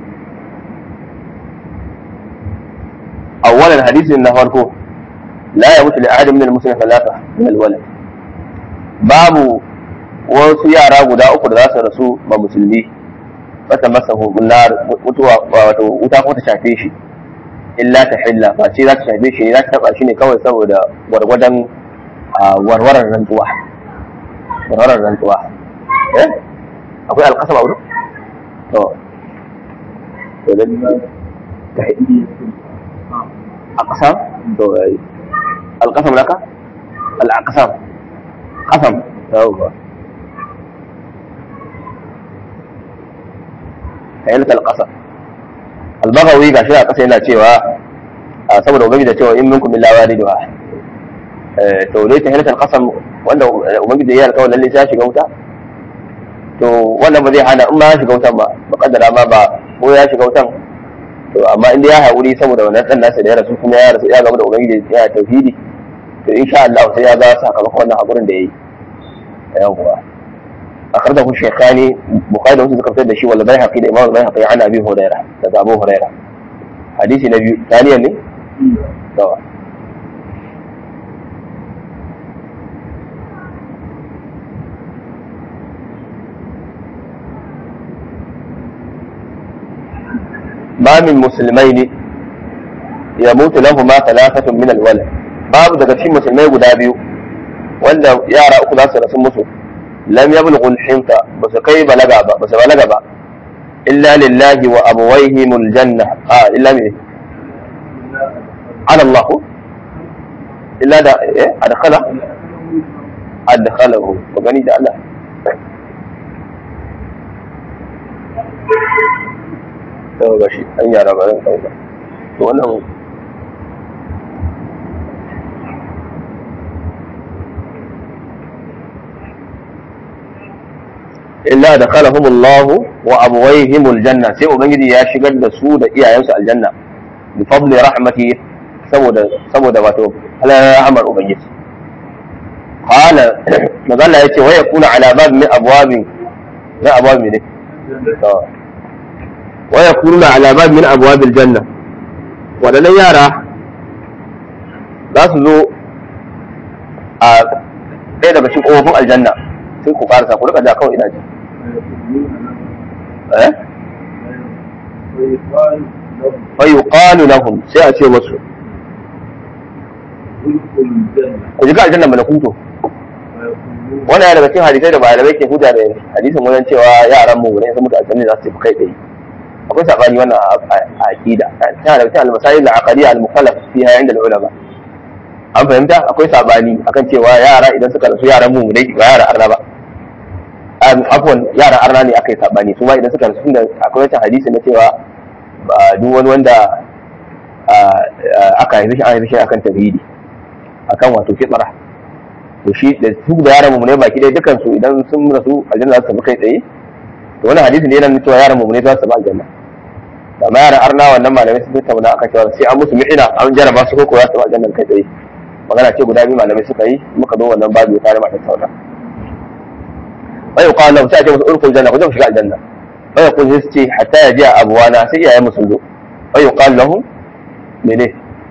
awwalan hadisin na farko la ya mutu da adam min al-muslimin salata min al-walad babu wasu yara guda uku da za su rasu ba musulmi wata masa nar mutuwa wato wuta ko ta shafe shi illa ta hilla ba ce za ta shafe shi ne za ta taba shi ne kawai saboda gwargwadon warwarar rantsuwa warwarar rantsuwa eh akwai alƙasam a wurin to to da ta alƙasam to alƙasam laka al'aqsam qasam yawwa kayyalta alƙasam albagawi ga shi a ƙasa yana cewa saboda ubangi da cewa in minkum illa waliduha to dai ta halatar ƙasam wanda ubangi da ya alƙawar lalle ya shiga wuta to wannan ba zai hana in ma ya shiga wutan ba ba kaddara ma ba ko ya shiga wutan to amma inda ya haƙuri saboda wannan ɗan nasa da ya rasu kuma ya rasu ya gaba da ubangiji ya tauhidi to insha Allah sai ya ga sakamakon wannan haƙurin da ya yi yawwa أخرجه الشيخان بخاري ومسلم ذكرت ده شيء ولا بيهقي الإمام البيهقي عن أبي هريرة ده أبو هريرة حديث النبي ثانيا لي طبعا ما من مسلمين يموت لهما ثلاثة من الولد باب daga cikin musulmai guda biyu wanda yara uku za su rasu musu lam yablughu al-hinta basu kai balaga ba basu balaga ba illa lillahi wa abawayhim al-janna ah illa me ala Allah illa da eh adkhala adkhalahu ko gani da Allah to gashi an yara ba ran kauka to wannan illa da khalahum Allah wa abwayhim aljanna sai ubangiji ya shigar da su da iyayensu aljanna bi fadli rahmati saboda saboda wato halalar rahmar ubangiji qala magana yace wa yakuna ala bab min abwabin na abwab ne to wa yakuna ala bab min abwab aljanna wadannan yara za su zo a ɗaya daga cikin ƙofofin aljanna sai ku ƙarasa ku rika ja kawai ina ji eh fa yuqalu lahum sai a ce musu ku ji aljanna malakuto wannan yana daga cikin hadisai da malamai ke hujja da hadisin wajen cewa yaran mu ne sun mutu aljanna za su tafi kai tsaye akwai sabani wannan a aqida tana daga cikin al-masail al-aqdiyya al-mukallaf fiha inda al-ulama an fahimta akwai sabani akan cewa yara idan suka rasu yaran mu ne ba yara arna ba afwan yara arna ne aka yi sabani su ma idan suka rasu da akwai wata hadisi na cewa duk wani wanda aka haifi shi an haifi shi akan tauhidi akan wato fitra to shi da su da yaran mu ne baki dai dukan su idan sun rasu aljanna za su tafi kai tsaye to wannan hadisi ne yana nuna cewa yaran mu ne za su tafi aljanna da ma yaran arna wannan malamai sun tattauna akan cewa sai an musu mi'ina an jaraba su ko ko za su tafi aljanna kai tsaye magana ce guda biyu malamai suka yi muka zo wannan babu ya tare mata tauna bai yi kwanan sai a ce musu urkul janna ku je ku shiga aljanna bai yi kun su ce hatta ya ji a abuwana sai iyayen musu zo bai yi kwanan lahun mene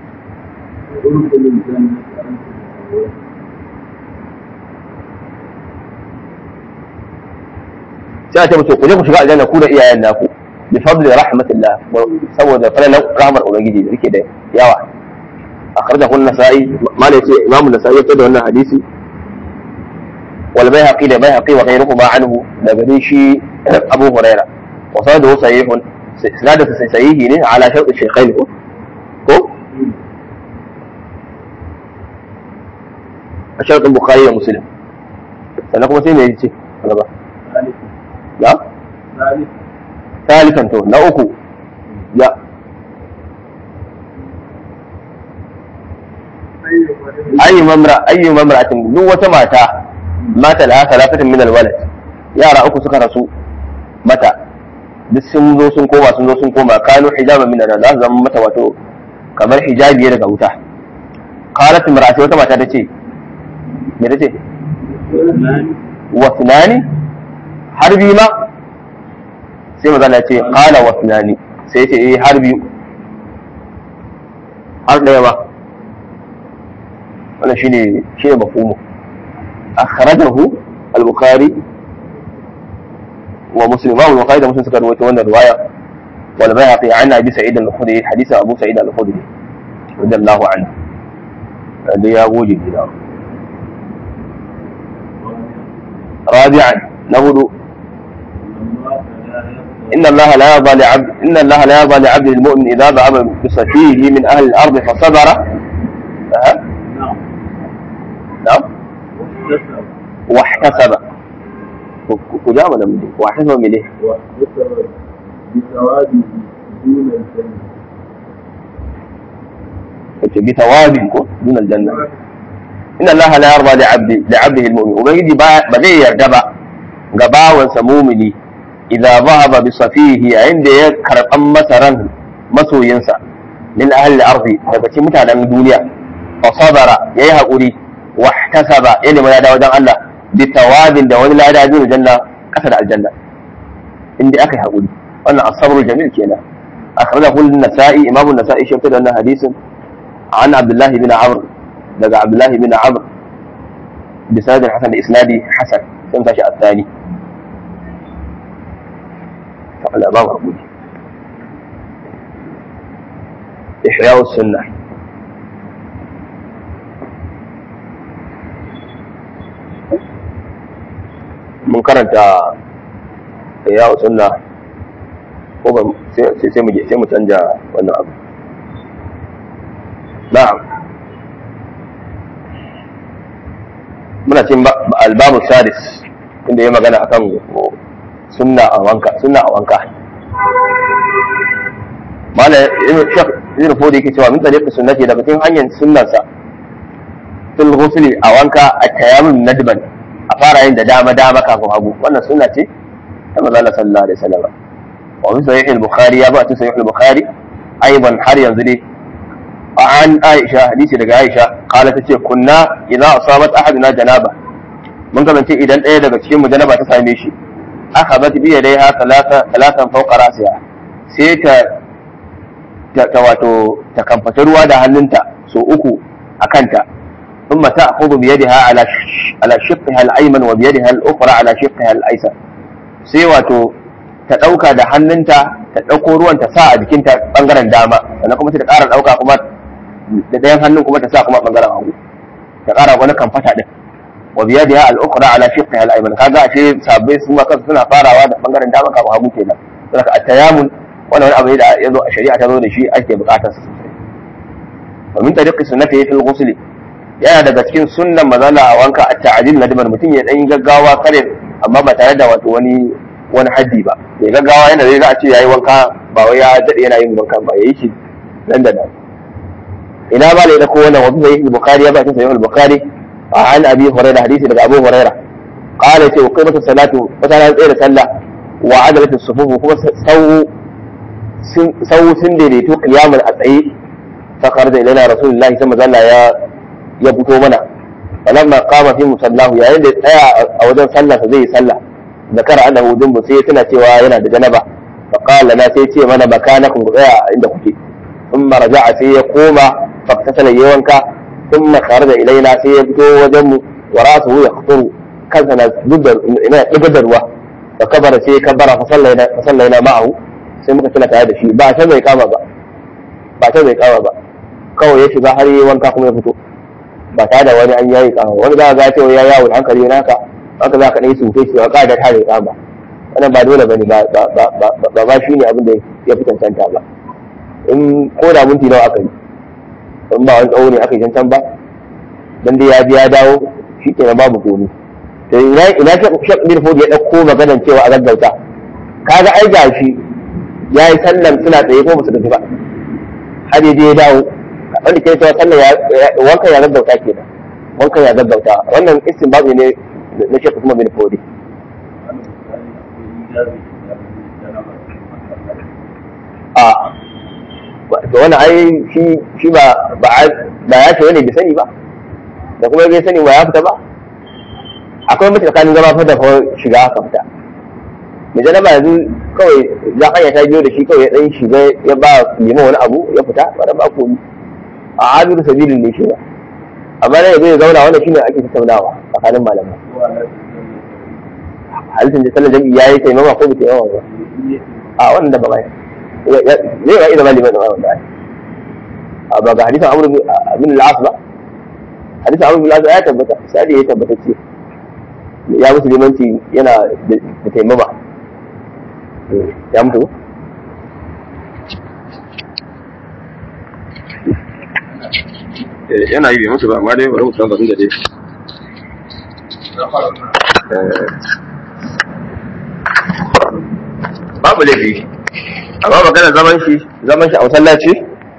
sai a ce musu ku je ku shiga aljanna ku da iyayen naku bi fadli rahmatillah saboda falalan rahmar ubangiji da yake da yawa أخرجه النسائي ما ليس إمام النسائي يبتدى أن حديثي والبيهقي لبيهقي وغيرهما عنه لبريشي أبو هريرة وسنده صحيح سنادة صحيح على شرط الشيخين هو هو شرط البخاري ومسلم سنكم سيما يجي لا ثالثا تو لا أكو لا ayi mamra ayi mamra'atin duk wata mata mata da salafatin min alwalad yara uku suka rasu mata duk sun zo sun koma sun zo sun koma kanu hijaba min an za su zama mata wato kamar hijabi daga wuta qalat imra'ati wata mata tace me tace wa tunani har biyu ma sai maza na ce qala wa tunani sai ce eh har biyu har daya ba wannan shine shine mafhumu akhrajahu al-bukhari wa muslim wa al-bukhari da muslim suka rawaito wannan riwaya wal bayhaqi an abi sa'id al-khudri hadith abu sa'id al-khudri radiyallahu anhu da ya goje gida rabi'an na hudu إن الله لا يرضى لعبد إن الله لا يرضى لعبد المؤمن إذا ذهب بصفيه من أهل الأرض فصبر أه؟ نعم واحتسب كجاب ولا من واحتسب من ايه؟ واحتسب بثوابه دون الجنة بثواب دون الجنة إن الله لا يرضى لعبد لعبده المؤمن وما يجي بغي يرجع غبا وسمومني إذا ذهب بصفيه عند يكر أم مثلا مسو ينسى من أهل الأرض daga cikin mutanen duniya fa sabara yayi hakuri wahtasaba ya nemi lada wajen Allah bi tawabin da wani lada zai janna kasa da aljanna inda aka yi haƙuri wannan asabru jamil kenan akhrajahu an-nasa'i imamu an-nasa'i shi fitar da wannan hadisin an abdullah ibn amr daga abdullah ibn amr bi sanadin hasan da isnadi hasan sai tashi at-thani fa ala ba haƙuri إحياء السنة mun karanta ya sunna ko ba sai sai mu sai mu canja wannan abu na'am muna cin albabu sadis inda ya magana akan sunna a wanka sunna a wanka mala shek ibn fodi yake cewa min tariqi sunnati daga cikin hanyar sunnansa fil ghusli a wanka a tayammum nadban a fara yin da dama dama kafin hagu wannan sunna ce ta manzo Allah sallallahu alaihi wasallam wa fi sahih al-bukhari ya ba ta sahih al-bukhari aiban har yanzu dai an aisha hadisi daga aisha kala ta ce kunna idan asabat ahaduna janaba mun kasance idan ɗaya daga cikin mu janaba ta same shi aka bat biya dai ha talatan fauka rasiya sai ta ta wato ta kamfata ruwa da hannunta so uku a kanta ثم تأخذ بيدها على على شقها الأيمن وبيدها الأخرى على شقها الأيسر sai wato ta ɗauka da hannunta ta ɗauko ruwan ta sa a jikinta ɓangaren dama sannan kuma ta ƙara ɗauka kuma da ɗayan hannun kuma ta sa kuma ɓangaren hagu ta ƙara wani kamfata ɗin wa biya da al-ukhra ala shiqqiha al-ayman kaga ashe sabbai su ma kansu suna farawa da ɓangaren dama kafin hagu kenan saboda at-tayammul wannan wani abu ne da ya zo a shari'a ta zo da shi ake buƙatar sa sosai wa min tariqi sunnati fil ghusl yana daga cikin sunnan mazala a wanka a ta'adil na dimar mutum ya ɗan gaggawa kare amma ba tare da wato wani wani haddi ba ya gaggawa yana zai za a ce yayi wanka ba wai ya daɗe yana yin wanka ba yayi shi nan da nan ina ba da ko wannan wasu sahih bukhari ya ba ta sahih bukhari a an abi hurairah hadisi daga abu hurairah qala ce wa qimatu salatu wata ran tsaye da sallah wa adalatu sufufu kuma sau sau sun daidaito qiyamul a tsaye fa kharaja ilaina rasulullahi sallallahu alaihi wasallam ya ya fito mana falamma qama fi musallahu yayin da tsaya a wajen sallah zai yi sallah zakara annahu dumbu sai tana cewa yana da janaba fa qala la sai ce mana makanakum ku tsaya inda kuke thumma raja'a sai ya koma fa tasala yawanka thumma kharaja ilaina sai ya fito wajen mu wa ra'suhu yaqturu kansa na dubbar ina dubbar ruwa fa kabara sai ya kabara fa sallaina fa sallaina ma'ahu sai muka tana tare da shi ba ta bai kama ba ba ta bai kama ba kawai ya shiga har yi wanka kuma ya fito ba tare da wani an yayi kama wani za ga cewa ya yawo hankali naka haka za ka ɗaya sufe cewa ka da tare kama wannan ba dole bane ba ba ba shi ne abin da ya fi cancanta ba in ko da minti nawa aka yi in ba wani tsawo ne aka yi cancan ba dan dai ya biya dawo shi ke babu komi to ina ina shek bin fodi ya ɗauko maganan cewa a gaggauta kaga ai gashi ya yi sallan suna tsaye ko ba su gaji ba har ya je ya dawo wanda ke cewa sallah wankan ya gaggauta kenan wankan ya gaggauta wannan istinbabi ne na shekku kuma bin fodi a to wannan ai shi shi ba ba ya ce wani bai sani ba da kuma bai sani ba ya fita ba akwai mutu tsakanin zama fa da shiga haka fita mai janaba yanzu kawai za hanya ta biyo da shi kawai ya dan shiga ya ba liman wani abu ya fita ba da ba komi a abiru sabilin ne shi ba amma ne zai zauna wannan shine ake tattaunawa tsakanin malamai halittar da sallar jami'i yayi taimama ko bai taimama ba a wannan da ba mai zai ga idan liman da wanda ai a ba ga hadisin amru bin al-as ba hadisin amru bin al-as ya tabbata sai ya tabbata ce ya musu limanci yana da taimama ya mutu yana yi bai mutu ba amma dai bari mu san batun da dai babu laifi amma magana zaman shi zaman shi a masallaci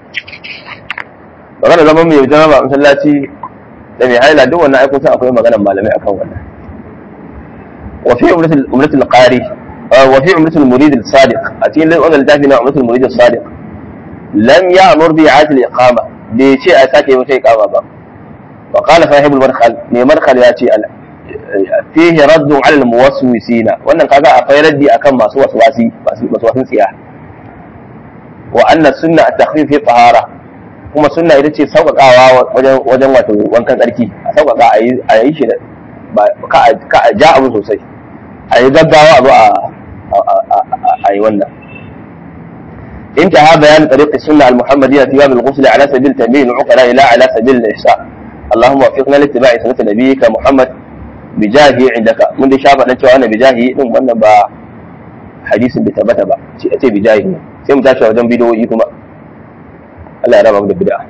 magana zaman mai zama ba a masallaci da mai haila duk wannan aikun san akwai maganar malamai akan wannan wa fi umratul qari wa fi umratul murid sadiq a cikin wannan littafi na umratul murid sadiq lam ya'mur bi i'adati al-iqama bai ce a sake wata iqama ba wa qala sahibul markhal ne markhal ya ce fihi raddu ala al-muwaswisina wannan kaga akwai raddi akan masu waswasi masu waswasin tsiya wa anna sunna at-takhfif fi tahara kuma sunna ita ce sauƙaƙawa wajen wajen wato wankan tsarki a sauƙaƙa a yi a yi shi ba ka a ja abu sosai a yi gaggawa abu a yi wannan انتهى بيان طريق السنة المحمدية في باب الغسل على سبيل تنبيه العقلاء لا على سبيل الإحساء اللهم وفقنا لاتباع سنة نبيك محمد بجاهه عندك من دي شابه نتوى أنا بجاهه إن وانا با حديث بتبت با أتي بجاهه سيم تاشا وجن بدو يكما الله يرى مقدر بدأ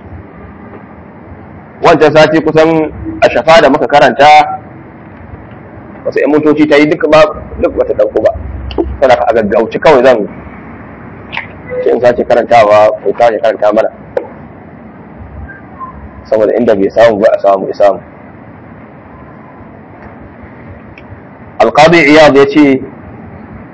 wancan sati kusan a shafa da muka karanta wasu ‘yan motoci ta yi duk ba duk wata ɗauko ba tana ka a gaggauci kawai zan sai in sace karantawa ko sace karanta mana saboda inda bai samu ba a samu ya samu alqadi iyad ya ce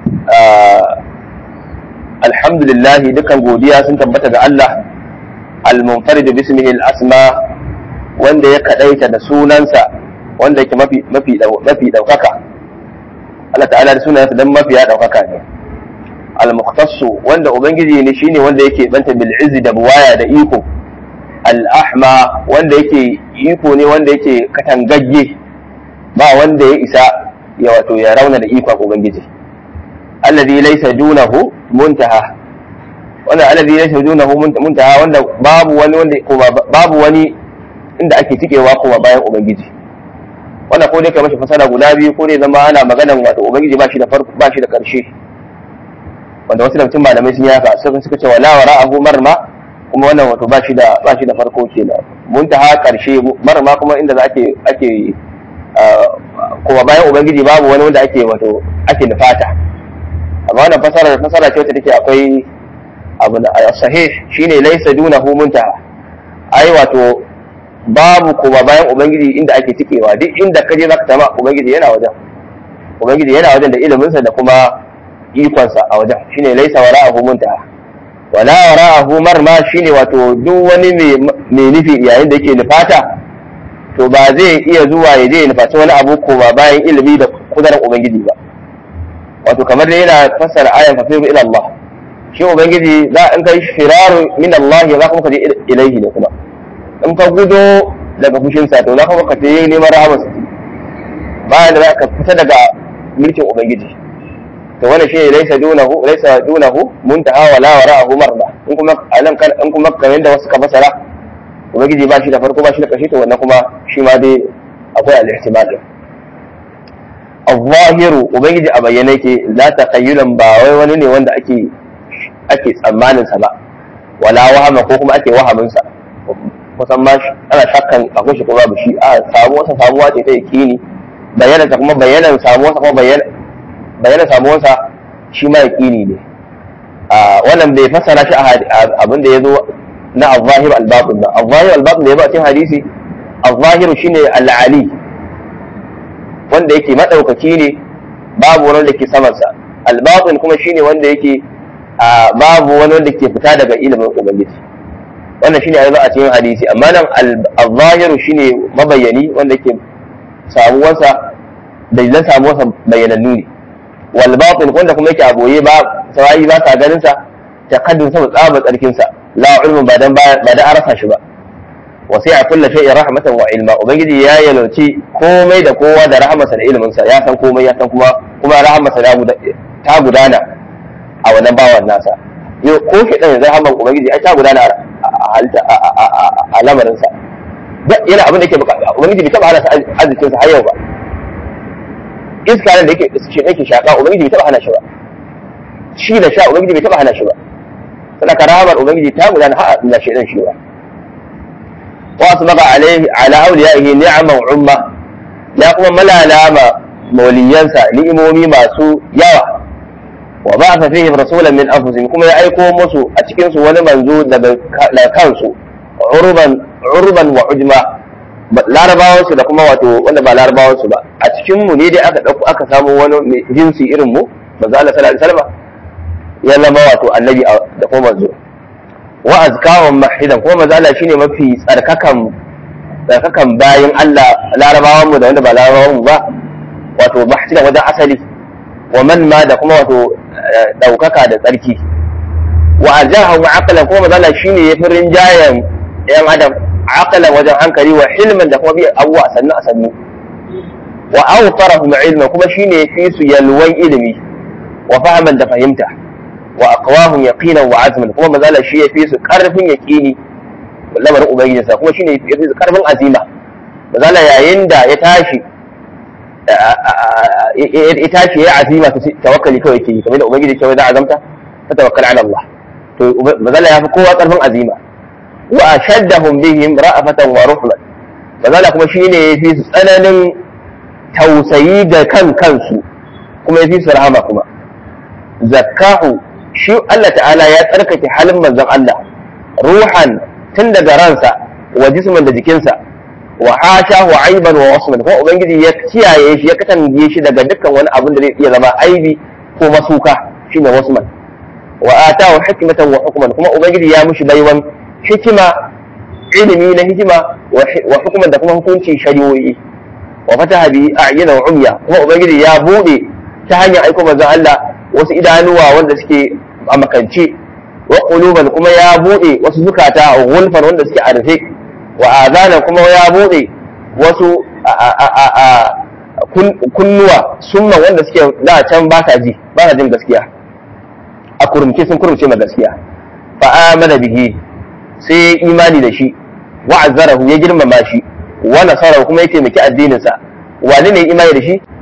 alhamdulillah dukan godiya sun tabbata ga Allah al-munfarid bismihi al-asma wanda ya kadaita da sunansa wanda yake mafi mafi mafi daukaka Allah ta'ala da sunansa dan mafi ya daukaka ne al-mukhtassu wanda ubangiji ne shine wanda yake banta bil izzi da buwaya da iko al-ahma wanda yake iko ne wanda yake katangagge ba wanda ya isa ya wato ya rauna da ikon ubangiji alladhi laysa dunahu muntaha wannan alladhi laysa dunahu muntaha wanda babu wani wanda kuma babu wani inda ake tikewa kuma bayan ubangiji wannan ko dai kai mashi fasara guda biyu ko dai zama ana maganan wato ubangiji ba shi da farko ba shi da karshe wanda wasu daga malamai sun yi haka suka suka ce wala wara'ahu marma kuma wannan wato ba shi da ba shi da farko kenan muntaha karshe marma kuma inda za ake ake kuma bayan ubangiji babu wani wanda ake wato ake nufata amma wannan fasara fasara ce wacce take akwai abu na sahih shine laysa dunahu muntaha ai wato babu kuma bayan ubangiji inda ake tikewa duk inda kaje zaka tama ubangiji yana wajen ubangiji yana wajen da iliminsa da kuma ikonsa a wajen shine laysa wara'ahu muntaha wala wara'ahu marma shine wato duk wani mai nufi yayin da yake nufata to ba zai iya zuwa ya je ya nufaci wani abu ko ba bayan ilimi da kudarin ubangiji ba wato kamar da yana fassara ayan fafiru ila Allah shi ubangiji za in kai firaru min Allah za kuma ka je ilaihi ne kuma in ka gudo daga fushinsa to za kuma ka je neman rahamarsa bayan da za ka fita daga mulkin ubangiji to wannan shi ne laisa dunahu laisa dunahu muntaha wala wara'ahu marma in kuma anan kan in kuma kamar da wasu ka fasara ubangiji ba shi da farko ba shi da ƙarshe to wannan kuma shi ma dai akwai al-ihtimal din al-zahiru ubangiji a bayyane yake la taqayyulan ba wai wani ne wanda ake ake tsammanin sa ba wala wahama ko kuma ake wahamin sa kusan ma ana shakkan akwai shi ko babu shi a samuwa sa samuwa ce ta yakini bayyana ta kuma bayanan samuwa sa kuma bayyana bayyana samuwa sa shi ma yakini ne a wannan bai fassara shi abin da ya zo na al-zahir al-batin ba al-zahir al-batin da ya ba cikin hadisi al-zahir shine al-ali wanda yake madaukaki ne babu wani wanda ke saman sa al-batin kuma shine wanda yake babu wani wanda ke fita daga ilimin ubangiji wannan shine ayi ba a cikin hadisi amma nan al-zahir shine mabayyani wanda yake samuwarsa dalilan samuwarsa bayyanannu ne wal batin wanda kuma yake aboye ba sawayi ba sa ganin sa taqaddum sa tsaba tsarkin sa la ilmun ba dan ba da arasa shi ba wa sai a kulla shay'in rahmatan wa ilma ubangiji ya yalauci komai da kowa da rahmarsa da ilimin sa ya san komai ya san kuma kuma rahmarsa ta gudana a wannan bawan nasa yau ko shi dan rahmar ubangiji ai ta gudana a lamarin sa yana abin da yake bukata ubangiji bai taba hana sa arzikin sa har yau ba iska nan da yake shi yake shaka ubangiji bai taba hana shi ba shi da sha ubangiji bai taba hana shi ba sana karamar ubangiji ta gudana har na shi dan shi ba wa asbaqa alaihi ala awliyaihi ni'ama wa umma ya kuma malalama mauliyansa ni'imomi masu yawa wa ba'atha fihim rasulan min anfusihim kuma ya aiko musu a cikin su wani manzo daga kansu urban urban wa ujma larabawan su da kuma wato wanda ba larabawan su ba a cikin mu ne dai aka dauko aka samu wani jinsi irin mu manzo Allah sallallahu alaihi wasallam ya zama wato annabi da kuma manzo wa azkahum mahidan kuma manzo Allah shine mafi tsarkakan tsarkakan bayin Allah larabawan mu da wanda ba larabawan mu ba wato mahidan wajen asali wa man ma da kuma wato daukaka da tsarki wa ajahu aqlan kuma manzo Allah shine yafi rinjayen yan adam aqlan wajen hankali wa hilman da kuma bi abuwa sannu a sannu wa awfarahum ilma kuma shine yafi su yalwan ilimi wa fahman da fahimta wa aqwahum yaqinan wa azman kuma mazala shi yafi su karfin yaqini lamarin ubangiji sa kuma shine yafi su karfin azima mazala yayin da ya tashi ya tashi ya azima ta tawakkali kawai yake yi kamar da ubangiji ke da azamta ta tawakkal ala Allah to mazala yafi kowa karfin azima wa ashaddahum bihim ra'afatan wa ruhman mazala kuma shine yafi su tsananin tausayi ga kan kansu kuma yafi su rahama kuma zakkahu shi Allah ta'ala ya tsarkake halin manzon Allah ruhan tun daga ransa wa jisman da jikinsa wa hasha wa aiban wa wasman kuma ubangiji ya kiyaye shi ya katange shi daga dukkan wani abin da zai iya zama aibi ko masuka shine wasman wa atahu hikmatan wa hukman kuma ubangiji ya mushi baiwan hikima ilimi na hikima wa hukuman da kuma hukunci shari'o'i wa fataha bi a'yina wa umya kuma ubangiji ya bude ta hanyar aiko manzon Allah wasu idanuwa wanda suke a makance wa quluban kuma ya bude wasu zukata gulfan wanda suke a rufe wa azana kuma ya bude wasu kunnuwa sunna wanda suke da can ba sa ji ba sa jin gaskiya a kurumce sun kurumce ma gaskiya fa amana bihi sai imani da shi wa azzarahu ya girmama shi wa nasarahu kuma ya taimaki addinin sa wani ne imani da shi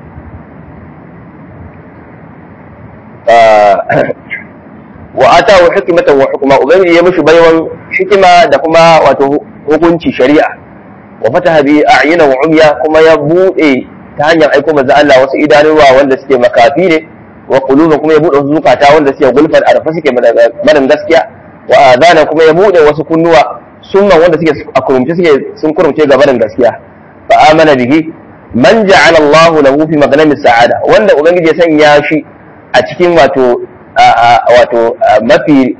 wa atahu hikmatan wa hukma ubangiji ya mishi baiwan hikima da kuma wato hukunci shari'a wa fataha bi a'yina wa umya kuma ya bude ta hanyar aiko manzo Allah wasu idanuwa wanda suke makafi ne wa quluba kuma ya bude wasu zukata wanda suke gulfan arfa suke madan gaskiya wa adana kuma ya bude wasu kunnuwa sunna wanda suke a kurumce suke sun kurumce ga barin gaskiya fa amana bihi man ja'ala Allah lahu fi maghnami sa'ada wanda ubangiji ya sanya shi a cikin wato wato mafi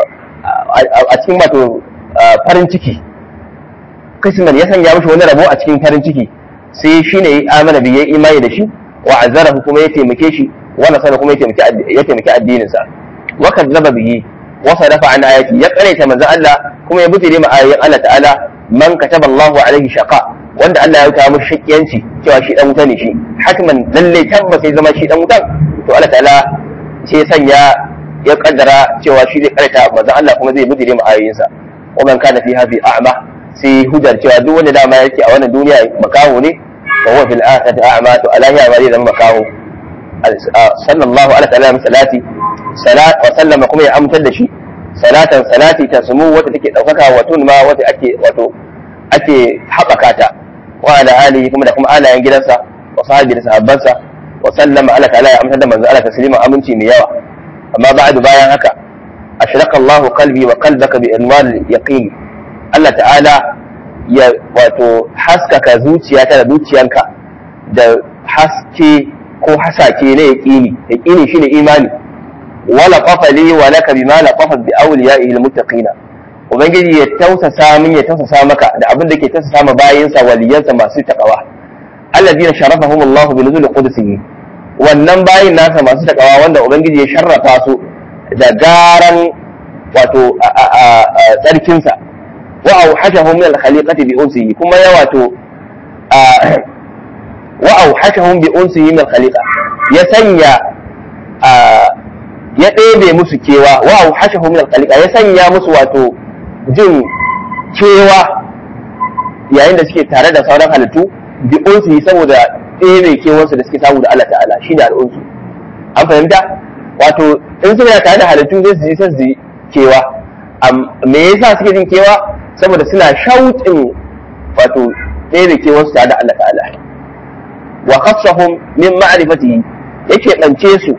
a cikin wato farin ciki kisman ya sanya mishi wani rabo a cikin farin ciki sai shi ne ya amana bi ya imani da shi wa azarahu kuma ya taimake shi wa nasara kuma ya taimaki addininsa wa kadzaba bihi wa sadafa an ayati ya karanta manzo Allah kuma ya butire ma ayoyin Allah ta'ala man kataba Allahu alaihi shaqa wanda Allah ya kawo mishi shakiyanci cewa shi dan wuta ne shi hatman lalle tabbas sai zama shi dan wutan to Allah ta'ala sai sanya ya kaddara cewa shi zai karanta manzo Allah kuma zai butire ma ayoyinsa wa man kana fi hadhi a'ma sai hujjar cewa duk wanda dama yake a wannan duniya makaho ne wa huwa fil akhirati a'ma to alahiya ma zai zama makaho sallallahu alaihi wa sallam salati salat wa sallama kuma ya amtar da shi salatan salati ta sumu wata take daukaka wa tunma wata ake wato ake haɓaka ta wa ala alihi kuma da kuma alayen gidansa wa sahabi da sahabbansa wa sallama ala ta'ala ya amtar da manzo Allah taslima aminci mai yawa amma ba'du bayan haka ashraka Allahu qalbi wa qalbaka bi anwar yaqin Allah ta'ala ya wato haskaka zuciyata da zuciyanka da haske ko hasake na yaƙini yaƙini shine imani wala qafali wa laka bima la qafat bi awliyaihi almuttaqina ubangiji ya tausasa min ya tausasa maka da abin da ke tausasa ma bayinsa waliyansa masu takawa alladina sharafahum Allah bi nuzul qudsihi wannan bayin nasa masu takawa wanda ubangiji ya sharrafa su da garan wato tsarkinsa wa auhashahum min al-khaliqati bi unsihi kuma ya wato wa auhashahum bi unsihi min al-khaliqa ya sanya ya ɗebe musu kewa wa auhashahum min al-khaliqa ya sanya musu wato jin kewa yayin da suke tare da sauran halittu bi unsihi saboda ɗebe kewarsu da suke samu da Allah ta'ala shine al-unsu an fahimta wato in suna tare da halittu zai su ji sai su ji kewa me yasa suke jin kewa saboda suna shauƙin wato ɗaya da ke wasu tare da Allah ta'ala wa khassahum min ma'rifatihi yake bance su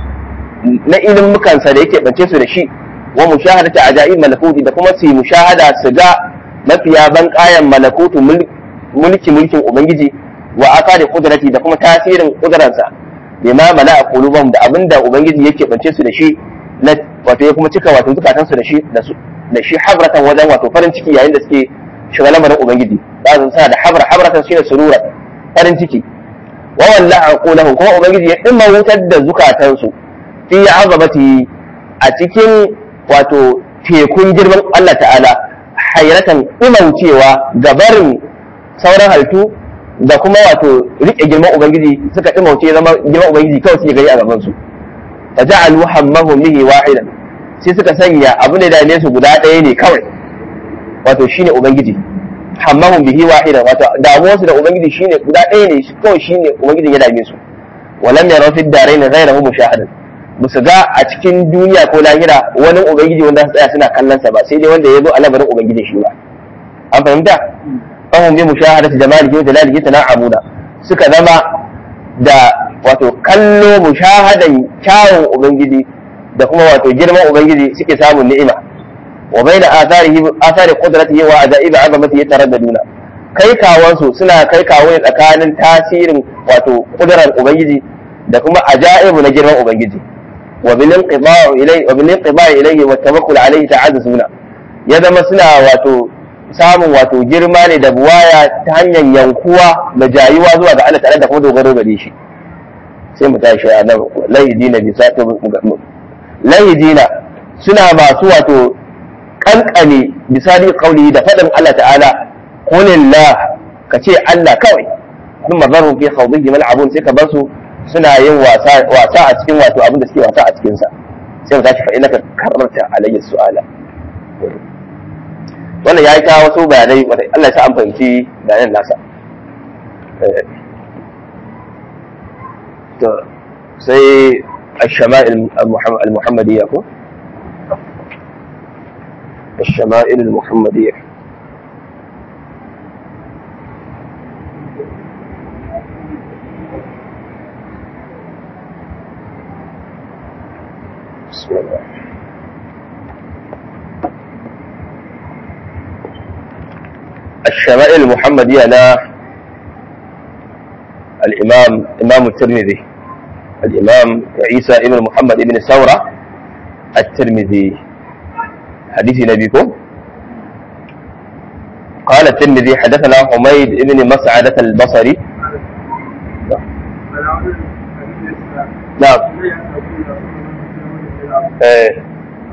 na ilmukansa da yake bance su da shi wa mushahadati ajaib malakuti da kuma su yi mushahada su ga mafiya ban kayan malakutu mulki mulkin ubangiji wa aqadi qudrati da kuma tasirin kudrarsa bima mala'a qulubahum da abinda ubangiji yake bance su da shi na wato ya kuma cika wato zukatansu da shi da su da shi habratan wajen wato farin ciki yayin da suke shiga lamarin ubangiji za su sa da habra habratan shine surura farin ciki wa wallahi aqulahum kuma ubangiji ya dimma wutar da zukatansu fi azabati a cikin wato tekun girman Allah ta'ala hayratan imaucewa gabarin sauran halittu da kuma wato rike girman ubangiji suka imauce zama girman ubangiji kawai suke gari a gaban su fa ja'alu hammahum bihi wahidan sai suka sanya abu da dame su guda ɗaya ne kawai wato shine ubangiji hammahum bihi wahidan wato damuwar su da ubangiji shine guda ɗaya ne kawai shine ubangijin ya dame su walam yaraw fi darain ghayrahu mushahadan musu ga a cikin duniya ko lahira wani ubangiji wanda su tsaya suna kallon sa ba sai dai wanda ya zo a labarin ubangiji shi ba an fahimta fahim bi mushahadati jamalihi wa jalalihi tana'amuna suka zama da wato kallo mushahadan kyawun ubangiji da kuma wato girman ubangiji suke samun ni'ima wa baina atharihi athari qudratihi wa ajaibi azamatihi taraddaduna kai kawansu suna kai kawo ne tsakanin tasirin wato kudurar ubangiji da kuma ajaibu na girman ubangiji wa bil inqida'u ilayhi wa bil inqida'u ilayhi wa tawakkul alayhi ta'azzuna ya zama suna wato samun wato girma ne da buwaya ta hanyar yankuwa da jayuwa zuwa ga Allah tare da kuma dogaro gare shi sai mu tashi a nan lahidina bi sa'ati lahidina suna masu wato kankane misali kauli da faɗin Allah ta'ala qulillah ka ce Allah kawai kun mazarun fi khawdihi mal'abun sai ka bar su suna yin wasa wasa a cikin wato abin da suke wasa a cikin sa sai mu tashi fa innaka kararta alayhi su'ala wannan yayi ta wasu bayanai wanda Allah ya sa an fahimci bayanan nasa to sai الشمائل المحمدية كو الشمائل المحمدية بسم الله الشمائل المحمدية لا الإمام إمام الترمذي الإمام عيسى ابن محمد ابن ثورة الترمذي حديث نبيكم قال الترمذي حدثنا حميد ابن مسعدة البصري نعم ايه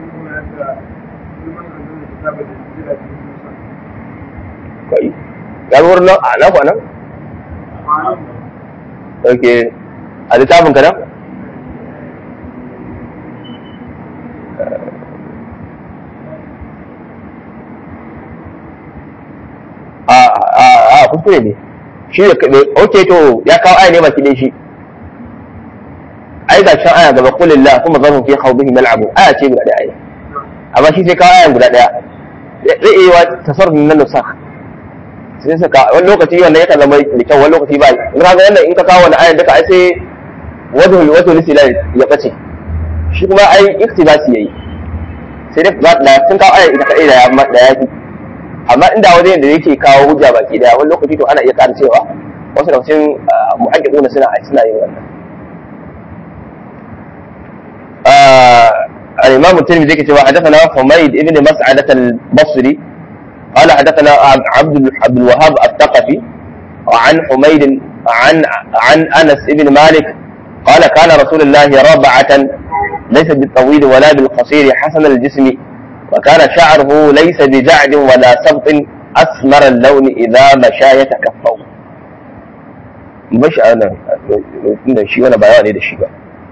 كويس قالوا ورنا أنا أنا اوكي a littafin ka nan? a kuskure ne shi da ok to ya kawo aya ne baki ɗin shi ai ga shan aya gaba kulin la kuma zafin fi haubihi mal'abu aya ce guda ɗaya amma shi sai kawo aya guda ɗaya zai iya wa tasarrufin na nusa sai suka wani lokaci wannan yakan zama da kyau wani lokaci ba in ka ga wannan in ka kawo wani ayan duka ai sai wajen wato lisila ya bace shi kuma ai iktibasi yayi sai dai da sun kawo aya ita kadai da ya da yafi amma inda wajen da yake kawo hujja baki daya wani lokaci to ana iya ƙara cewa wasu da cikin muhaqqiquna suna suna yin wannan الإمام الترمذي كتب حدثنا حميد بن مسعدة البصري قال حدثنا عبد عبد الوهاب الثقفي عن حميد عن عن أنس بن مالك قال كان رسول الله ربعة ليس بالطويل ولا بالقصير حسن الجسم وكان شعره ليس بجعد ولا سبط أسمر اللون إذا مشى يتكفو مش أنا ده شيء ولا بيان ده شيء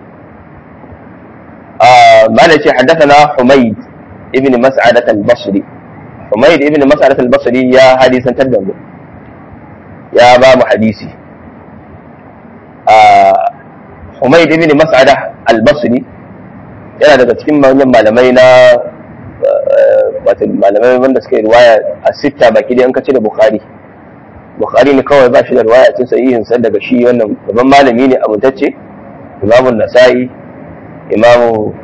آه ما حدثنا حميد ابن مسعدة البصري حميد ابن مسعدة البصري يا حديثا تدم يا باب حديثي آه Humayd ibn Mas'ada al-Basri yana daga cikin manyan malamai na wato malamai wanda suka yi riwaya a sitta baki dai an kace da Bukhari Bukhari ne kawai ba shi da riwaya cikin sahihin sa daga shi wannan babban malami ne amintacce Imam Nasa'i Imam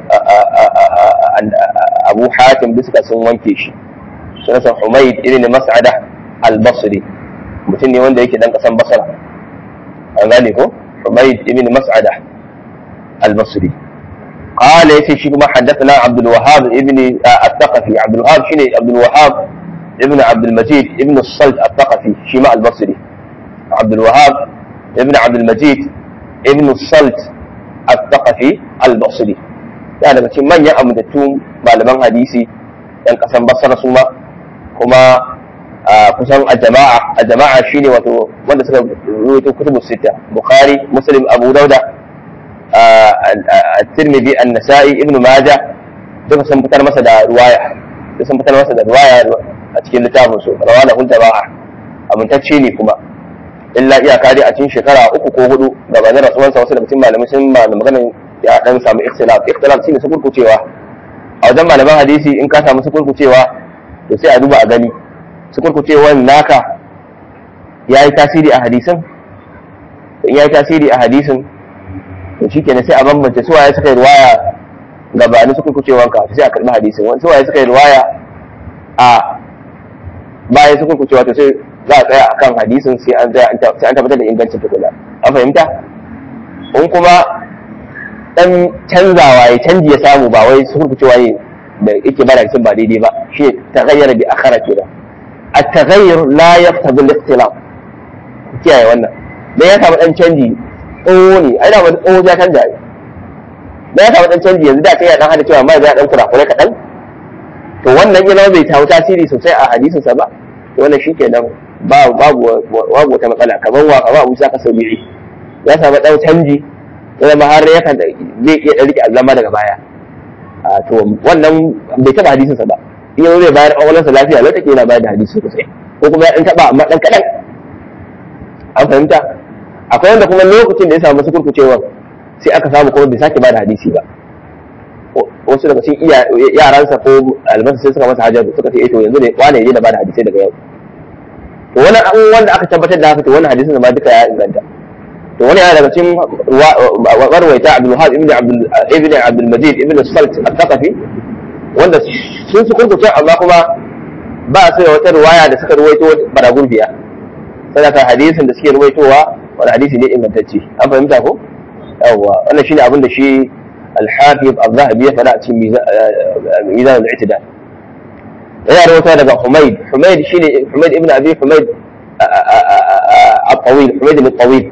Abu Hatim duka sun wanke shi sunansa Humayd ibn Mas'ada al-Basri mutum ne wanda yake dan kasan Basra an gane ko حميد بن مسعدة البصري قال يتي شيخ ما حدثنا عبد الوهاب ابن الثقفي عبد الوهاب شنو عبد الوهاب ابن عبد المجيد ابن الصلت الثقفي شيماء البصري عبد الوهاب ابن عبد المجيد ابن الصلت الثقفي البصري يعني daga cikin manyan amintattun malaman hadisi yan kasan basra su ma kuma kusan a jama'a a jama'a shine wato wanda suka rubuta kutubu sita bukhari muslim abu dauda at-tirmidhi an-nasa'i ibnu majah duka sun fitar masa da ruwaya duka sun fitar masa da ruwaya a cikin littafin su rawana hun jama'a amintacce ne kuma illa iyaka dai a cikin shekara uku ko hudu gabanin rasuwansa wasu daga cikin malamai sun ma magana ya dan samu ikhtilaf ikhtilaf shine su kurkucewa a wajen malaman hadisi in ka samu su kurkucewa to sai a duba a gani sukurkucewan naka ya yi tasiri a hadisin in ya yi tasiri a hadisin to shi kenan sai a bambance suwaye suka yi ruwaya gabanin sukurkucewan ka sai a karɓi hadisin wani suwaye suka yi ruwaya a bayan sukurkucewa to sai za a tsaya akan hadisin sai an sai an tabbatar da ingancin tukuna an fahimta in kuma dan canzawa ya canji ya samu ba wai sukurkucewa ne da yake bada hadisin ba daidai ba shi taghayyara bi akhara kenan at-taghayyur la yaqtadi al-ikhtilaf kiyaye wannan dan ya samu dan canji tsoho ne ai da ba tsoho ya canja ai dan ya samu dan canji yanzu da kai ya dan hada cewa mai ya dan kurakure kadan to wannan yana bai tawo tasiri sosai a hadisin sa ba to wannan shikenan babu babu babu wata matsala kamar wa kamar Abu Saka Sabi'i ya samu dan canji ya zama har ya kan zai iya dan rike azama daga baya a to wannan bai taba hadisin sa ba in yanzu zai bayar awalan sa lafiya lokacin yana bayar da hadisi sosai ko kuma ya dan taba amma dan kadan an fahimta akwai wanda kuma lokacin da ya samu su kurkucewa sai aka samu kuma bai sake ba da hadisi ba wasu daga cikin yaransa ko albansa sai suka masa hajar suka ce eh to yanzu ne wane ne da ba da hadisai daga yau to wani an wanda aka tabbatar da haka to wannan hadisin ma duka ya inganta to wani yana daga cikin warwaita Abdul Wahab ibn Abdul ibn Abdul Majid ibn Salt al-Thaqafi wanda sun su kurkuce amma kuma ba su da wata ruwaya da suka ruwaito bara gurbiya sadaka hadisin da suke ruwaitowa wani hadisi ne ingantacce an fahimta ko yawwa wannan shine abin da shi al-hafiz az-zahabi ya fada a cikin mizan al-i'tidal yana rawaita daga Humayd Humayd shine Humayd ibn Abi Humayd al-Tawil Humayd al-Tawil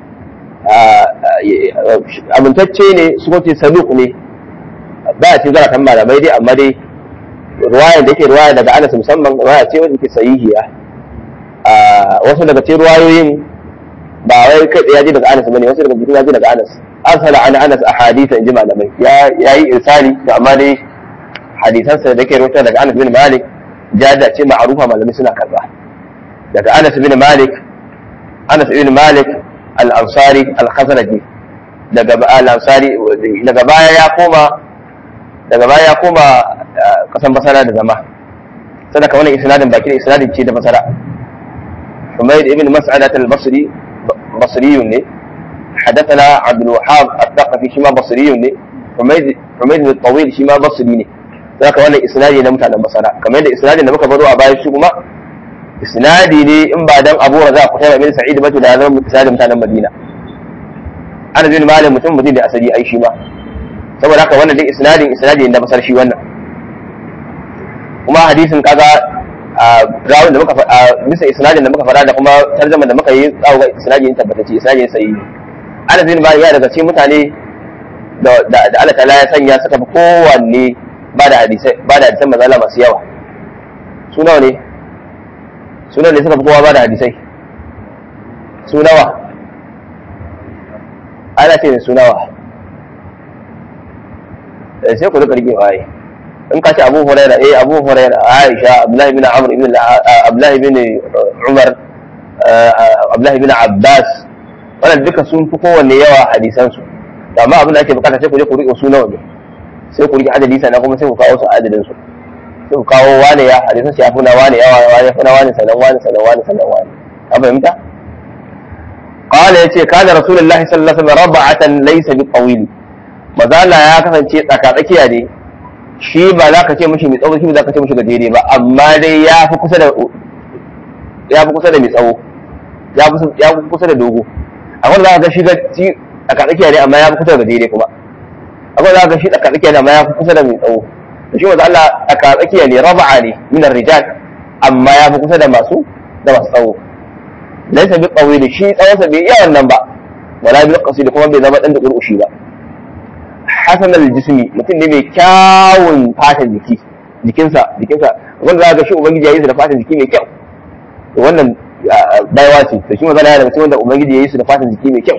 amintacce ne su ce saduq ne ba a cikin zaratan malamai dai amma dai ruwayar da yake ruwaya daga Anas musamman ruwaya ce wanda ke sahihiya wasu daga cikin ruwayoyin ba wai kai ya ji daga Anas bane wasu daga cikin ya ji daga Anas arsala an Anas ahadith in ji malamai ya yayi irsali to amma dai hadisan sa da ke rawaita daga Anas bin Malik jada ce ma'rufa malamai suna karba daga Anas bin Malik Anas bin Malik al-Ansari al-Khazraji daga al-Ansari daga baya ya koma daga baya ya koma kasan basara da zama sadaka wannan isnadin baki da isnadin ce da basara حميد ابن مسعدة البصري بصري حدثنا عبد الوهاب الثقفي شما بصري حميد حميد الطويل شما بصري ذاك وانا اسنادي na mutanen basara kamar yadda isnadin da muka baro a bayan shi kuma isnadi ne in ba dan Abu Raza ku tana min Sa'id ba to da zama isnadin mutanen Madina ana bin malam mutum mutum da asali ai shi ma saboda haka wannan dai isnadin isnadi ne na basar shi wannan kuma hadisin kaga rawun da muka faɗa bisa isnadin da muka faɗa da kuma tarjama da muka yi tsawo ga isnadin tabbatacce isnadin sai Anas bin Malik ya daga cikin mutane da da Allah ta'ala ya sanya suka fi kowanne ba da hadisai ba da hadisan mazala masu yawa su nawa ne su nawa ne suka fi kowa ba da hadisai su nawa ana ce su nawa sai ku rika rike waye in ka ce abu huraira eh abu huraira aisha abdullahi bin amr ibn abdullahi bin umar abdullahi bin abbas wannan duka sun fi kowanne yawa hadisan su amma abin da ake bukata sai ku je ku rike su nawa ne sai ku rike adadi sannan kuma sai ku kawo su adadin su sai ku kawo wane ya hadisan su ya fi na wane yawa wane ya fi na wane sannan wane sannan wane sannan wane an fahimta قال يتي كان رسول الله صلى الله عليه وسلم ربعة ليس بالطويل مازال ya kasance tsaka tsakiya ne shi ba za ka ce mishi mai tsawo shi ba za ka ce mishi gajere ba amma dai ya fi kusa da ya fi kusa da mai tsawo ya fi kusa da dogo akwai za ka ga shi gaci a tsakiya ne amma ya fi kusa da gajere kuma akwai za ka ga shi a tsakiya ne amma ya fi kusa da mai tsawo to shi wanda Allah a tsakiya ne raba'a ne min rijal amma ya fi kusa da masu da masu tsawo laysa bi qawili shi tsawonsa bai iya wannan ba wala bi qasid kuma bai zama dan da kurkushi ba hasan al-jismi mutum ne mai kyawun fatan jiki jikinsa jikinsa wanda za ga shi ubangiji ya yi su da fatan jiki mai kyau to wannan baiwa ce to shi magana daga cikin wanda ubangiji ya yi su da fatan jiki mai kyau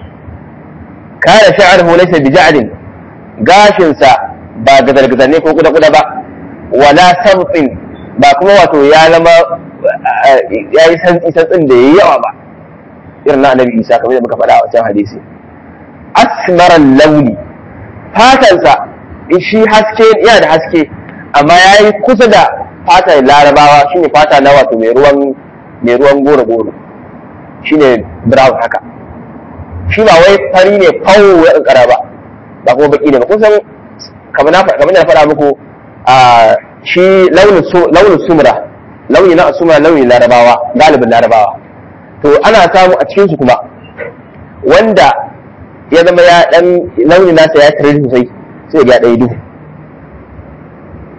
kana sha'ruhu laysa bi ja'din gashin sa ba gadar ne ko kuda kuda ba wala sabtin ba kuma wato ya zama ya yi santsi santsin da yayi yawa ba irin na annabi isa kamar da muka faɗa a wancan hadisi asmaran launi fatansa shi haske yana da haske amma ya yi kusa da fatan larabawa shine fata na wato mai ruwan mai ruwan goro goro shine brown haka shi ba wai fari ne fawo ya kankara ba ba kuma baki ne ba kun san kamar na kamar na faɗa muku a shi launin sumra launi na sumra launi larabawa galibin larabawa to ana samu a cikin su kuma wanda ya zama ya dan launi nasa ya tare sosai sai ya ɗaya duhu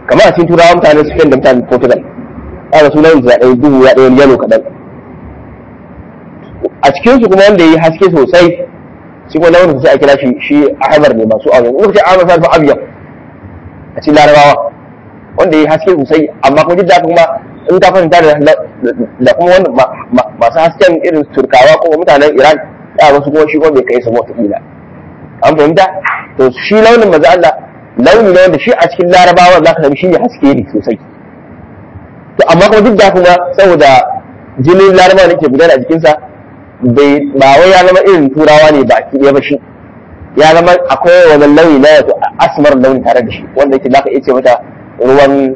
kamar a cikin turawa mutanen Spain da mutanen Portugal kaga sunan su ya ɗaya duhu ya ɗaya yalo kaɗan a cikin su kuma wanda ya yi haske sosai shi kuma launin sai a kira shi shi ahmar ne masu aure in ka ce ahmar sai abiyan a cikin larabawa wanda ya yi haske sosai amma kuma duk da haka kuma in ta fahimta da kuma wani masu hasken irin turkawa ko mutanen iran ya wasu kuma shi kuma bai kai su wata kila an fahimta to shi launin maza Allah launi ne wanda shi a cikin larabawa za ka sami shi ne haske ne sosai to amma kuma duk da kuma saboda jinin larabawa ne ke gudana a jikinsa bai ba wai ya zama irin turawa ne ba ki ba shi ya zama akwai wani launi na wato asmar launi tare da shi wanda yake zaka iya ce mata ruwan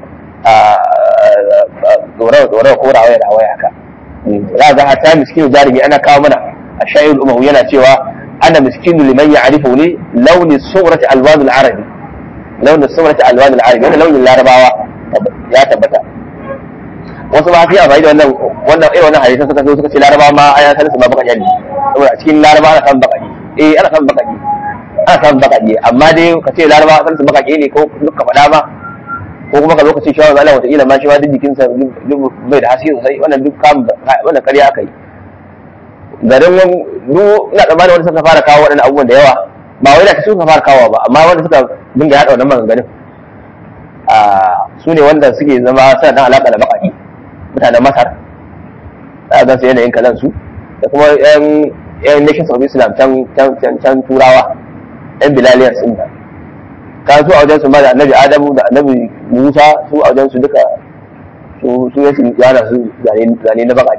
dorawa ko rawaya rawaya haka za ga hatta miskinu jarumi ana kawo mana a shayil umahu yana cewa ana miskinu liman ya'rifu ni launi surati alwan al-arabi launin surati alwan al-arabi wannan launin larabawa ya tabbata wasu ma sai amfani da wannan wannan irin wannan hadisan suka zo suka ce larabawa ma ayan sanin su ma baka yani saboda a cikin larabawa ana samun bakaki eh ana samun bakaki ana samun bakaki amma dai ka ce larabawa sanin su bakaki ne ko duka faɗa ba ko kuma ka zo ka ce shawar Allah wata ma shi ma duk jikinsa bai da haske sosai wannan duk kam wannan ƙarya aka yi garin duk ina tsammanin wanda suka fara kawo waɗannan abubuwan da yawa ba wai da su suka fara kawo ba amma wanda suka dinga yaɗa wannan maganganun su ne wanda suke zama suna dan alaƙa da baƙaƙi mutanen masar za a gan su yanayin kalan su da kuma yan yan nations of islam can turawa yan bilaliyar sun da ka su a wajen su ma da annabi adamu da annabi musa su a wajen su duka su su yasu yana su zane na baƙaƙi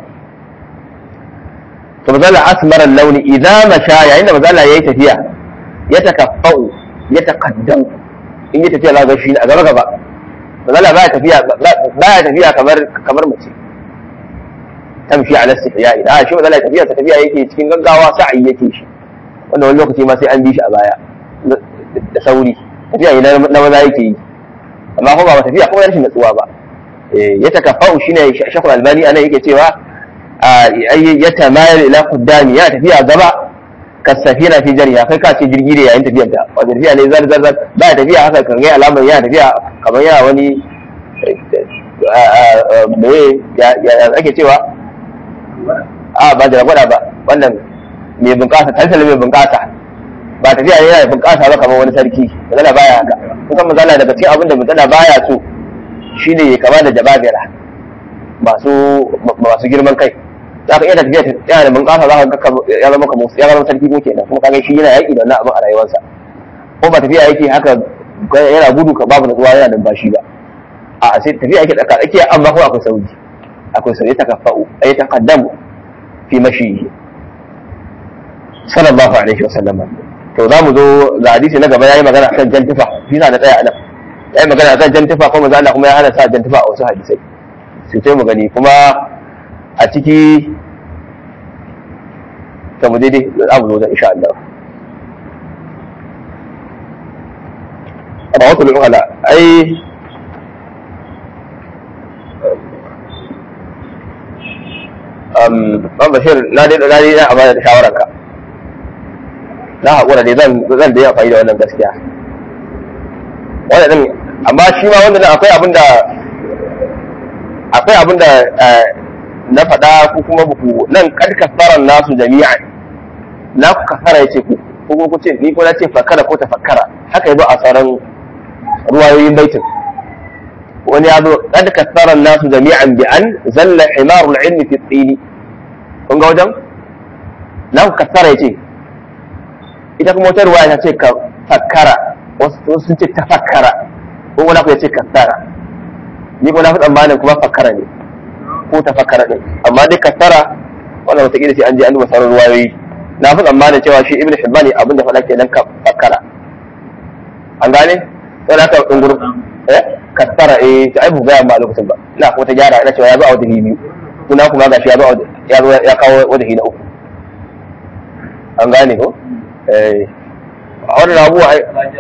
to mazala asmarar launi idan masha yayin da mazala ya yi tafiya ya takaffa'u ya taqaddam in yi tafiya za ga shi a gaba gaba mazala baya tafiya baya tafiya kamar kamar mace tamshi ala istihya idan shi mazala tafiya ta tafiya yake cikin gaggawa sa'i yake shi wanda wani lokaci ma sai an bi shi a baya da sauri tafiya ne na maza yake yi amma kuma ba tafiya kuma rashin natsuwa ba ya takaffa'u shine shakul albani anan yake cewa ya tamayar ila qaddami ya tafiya gaba kasafina fi jariya kai ka ce jirgi ne yayin tafiyar ta wato tafiya ne zar zar zar ba tafiya haka kan ga alamar yana tafiya kamar yana wani me ya ya ake cewa a ba da gwada ba wannan mai bunƙasa tansal mai bunƙasa ba tafiya ne yana bunƙasa ba kamar wani sarki magana baya haka kusan magana daga cikin abin da magana baya so shine ya kama da jababira masu masu girman kai za ka iya tafiya yana da bunƙasa za ka ga ya zama kamar ya zama sarki ko kenan kuma kaga shi yana yaƙi da wannan abin a rayuwarsa ko ba tafiya yake haka yana gudu ka babu natsuwa yana da bashi ba a sai tafiya yake tsaka tsakiya amma kuma akwai sauki akwai sauki ta kafa'u ay taqaddamu fi mashi sallallahu alaihi wa sallam to za mu zo ga hadisi na gaba yayi magana kan jan tufa shi na da tsaya anan yayi magana kan jan tufa kuma manzo Allah kuma ya hana sa jan tufa a wasu hadisai sai mu gani kuma a ciki ta mu daidai za mu zo da insha Allah amma wasu lulluhala ai ban bashir na dai na dai na amana da shawararka na haƙura dai zan zan da yi amfani da wannan gaskiya wannan amma shi ma wanda akwai abin da akwai abin da na faɗa ko kuma buku nan kad kafaran nasu jami'an na ku kafara yace ku ko ku ce ni ko na ce fakara ko tafakkara haka yabo a sauran ruwayoyin baitin wani ya zo kad kafaran nasu jami'an bi an zalla himarul ilmi fi tsini kun ga wajen na ku kafara yace ita kuma wata ruwaya ta ce ka fakkara wasu sun ce tafakkara ko wani ku ya ce kafara ni ko na fi tsammanin kuma fakkara ne ko ta fakkara din amma dai kasara wannan wata sai an je an duba sauran ruwayoyi na fi tsammanin cewa shi ibn hibban ne abinda faɗa kenan ka fakkara an gane sai aka dunguru eh kasara eh ta ai buga ma lokacin ba ina kuma ta gyara ina cewa ya zo a wajen biyu kuna kuma gashi ya zo ya zo ya kawo wajen na uku an gane ko eh a wannan abuwa